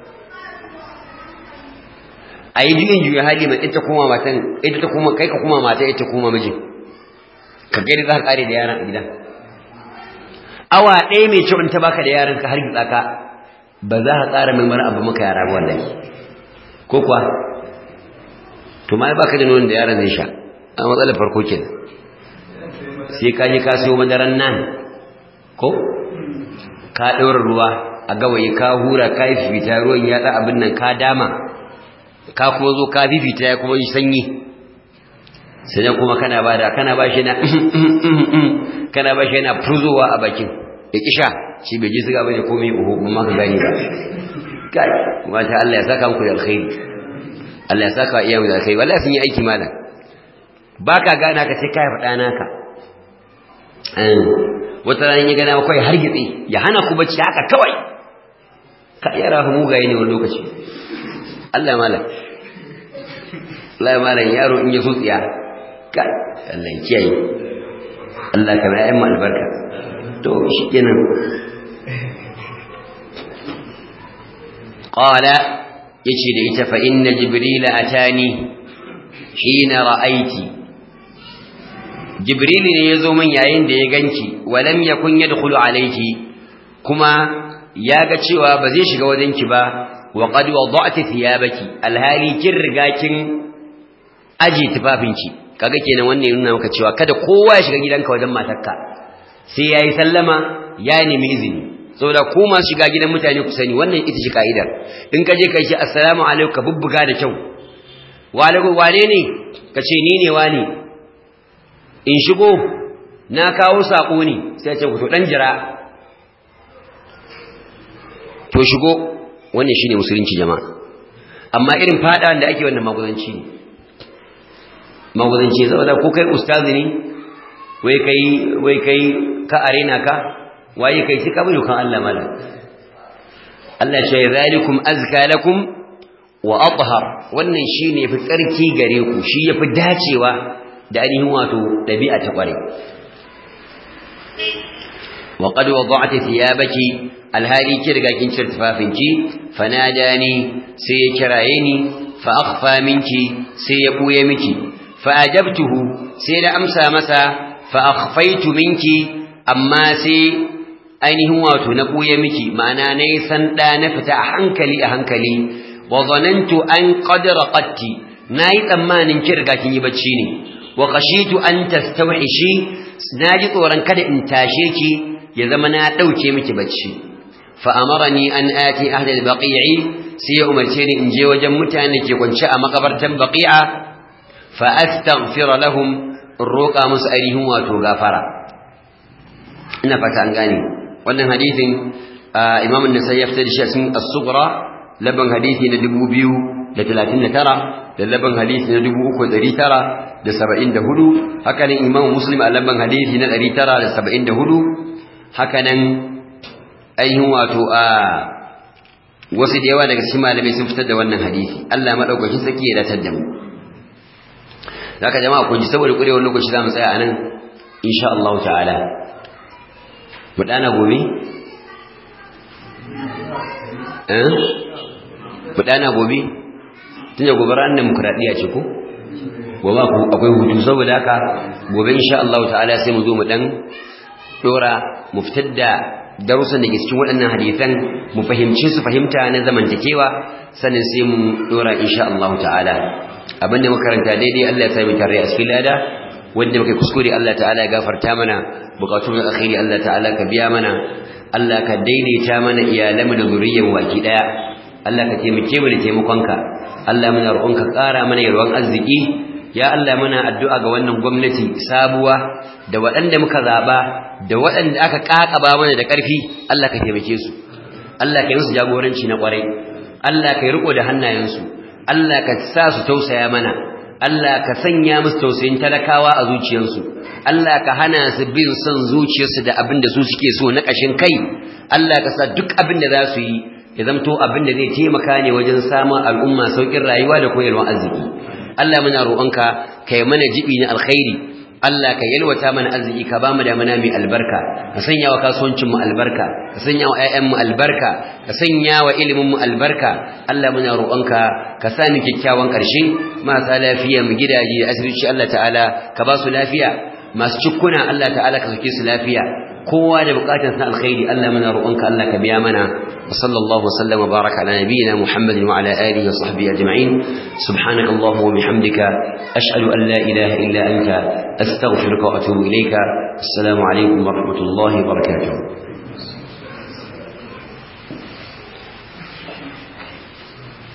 a yi juyin juya hali mai ita kuma matan ita ta kuma kai ka kuma mata ita kuma mijin ka gani za ka kare da yaran a gida awa ɗaya mai kyau in ta baka da yaran ka har gitsa ka ba za ka ƙara mai mara abu maka yara wallahi ko kuwa to ma baka da nonon da yaran zai sha a matsalar farko kenan sai ka je ka siyo madaran nan ko ka ɗaura ruwa a gawayi ka hura ka yi fifita ruwan ya ɗa abin nan ka dama ka kuma zo ka fifita ya kuma yi sanyi sai kuma kana ba da kana ba shi na kana ba shi yana furzowa a bakin ya kisha shi bai ji siga bane komai uhu ba ma ka gani ba kai mata Allah ya saka muku da alkhairi Allah ya saka iya da alkhairi wallahi sun yi aiki malam baka gana ka sai kai faɗa naka wata ran ya gana kawai har gitsi ya hana ku bacci haka kawai ka yara mu mugaye ne wani lokaci Allah ya malam Allah ya malam yaro in ya so tsiya kai Allah ya kiyaye Allah ka mai ayyan albarka to shikenan qala yace da ita fa inna jibril atani hina ra'aiti jibril ne yazo min yayin da ya ganki walam yakun yadkhulu alayki kuma ya ga cewa ba zai shiga wajenki ba wa qad wada'ti thiyabaki alhali kin riga kin aje tufafinki kaga kenan wannan yana maka cewa kada kowa ya shiga gidanka wajen matarka sai yayi sallama ya nemi izini saboda ku masu shiga gidan mutane ku sani wannan ita ce kaidar in ka je kai shi assalamu alaikum ka bubbuga da kyau wa alaikum wane ne ka ce ni ne wani in shigo na kawo sako ne sai ce ku to dan jira to shigo wannan shine musulunci jama'a amma irin fada da ake wannan maguzanci ne maguzanci saboda ko kai ustazi ne wai kai wai kai ka arena ka waye kai shi ka bi kan Allah mala Allah ya ce zalikum azka lakum wa athhar wannan shine yafi tsarki gare ku shi yafi dacewa da ainihin wato dabi'a ta kware wa qad wada'ti thiyabaki alhali ki riga kin cire tufafinki fanadani sai ya kiraye ni fa akhfa minki sai ya buye miki fa ajabtuhu sai da amsa masa fa akhfaitu minki amma sai ainihin wato na buye miki ma'ana nayi san da na fita a hankali a hankali wa zanantu an qad raqatti nayi tsammanin ki riga kin yi bacci ne wa khashitu an tastawhishi naji tsoron kada in tashe ki ya zama na dauke miki bacci فأمرني أن آتي أهل البقيع سي أمرتني إن جي وجم متانك يكون شاء مقبرة بقيعة فأستغفر لهم الروقى مسألهم وتغافرا إن فتانغاني وأن حديث آه إمام النسائي يفتري شيء الصغرى لبن حديثي ندبو بيو لثلاثين ترى لبن حديث ندبو أكو ذري ترى لسبعين دهدو هكذا إمام مسلم لبن حديث ندري ترى لسبعين دهدو هكذا ainihin wato a wasu da yawa daga cikin malamai sun fitar da wannan hadisi Allah madaukakin saki ya datar da mu zaka jama'a kun ji saboda kurewar lokaci zamu tsaya anan insha Allah ta'ala mu dana gobe eh mu dana gobe tunda gobe ran demokradiya ce ko gobe akwai hutu saboda haka gobe insha Allah ta'ala sai mu zo mu dan dora mu fitar da darussan da ke cikin waɗannan hadisan mu fahimci su fahimta na zamantakewa sannan sai mu dora insha Allah ta'ala abinda muka karanta daidai Allah ya sami tare a cikin lada wanda muka kuskure Allah ta'ala ya gafarta mana bukatun alkhairi Allah ta'ala ka biya mana Allah ka daidaita mana iyalanmu da zuriyar waki daya Allah ka taimake mu da taimakonka Allah muna roƙonka ƙara mana yarwan arziki ya Allah muna addu'a ga wannan gwamnati sabuwa da waɗanda muka zaba da waɗanda aka ƙaƙaba mana da ƙarfi Allah ka taimake su Allah ka yi musu jagoranci na ƙwarai Allah ka yi riko da hannayensu Allah ka sa su tausaya mana Allah ka sanya musu tausayin talakawa a zuciyarsu Allah ka hana su bin son zuciyarsu da abin da su suke so na ƙashin kai Allah ka sa duk abin da za su yi ya zamto abin da zai taimaka ne wajen samun al'umma sauƙin rayuwa da koyarwar arziki Allah muna roƙonka ka yi mana jibi na alkhairi Allah ka yalwata mana arziki ka ba mu da mana mai albarka ka sanya wa kasuwancin mu albarka ka sanya wa ƴaƴan mu albarka ka sanya wa ilimin mu albarka Allah muna roƙonka ka sa mu kyakkyawan ƙarshe marasa lafiya mu gidaje da asibiti Allah ta'ala ka ba su lafiya masu cikkuna Allah ta'ala ka sake su lafiya kowa da bukatar sa alkhairi Allah muna roƙonka Allah ka biya mana wa sallallahu wa sallama baraka ala nabiyyina Muhammadin wa ala alihi wa sahbihi ajma'in subhanaka allahumma wa bihamdika ashhadu an la ilaha illa anta astaghfiruka wa atubu ilayka assalamu alaikum wa rahmatullahi wa barakatuh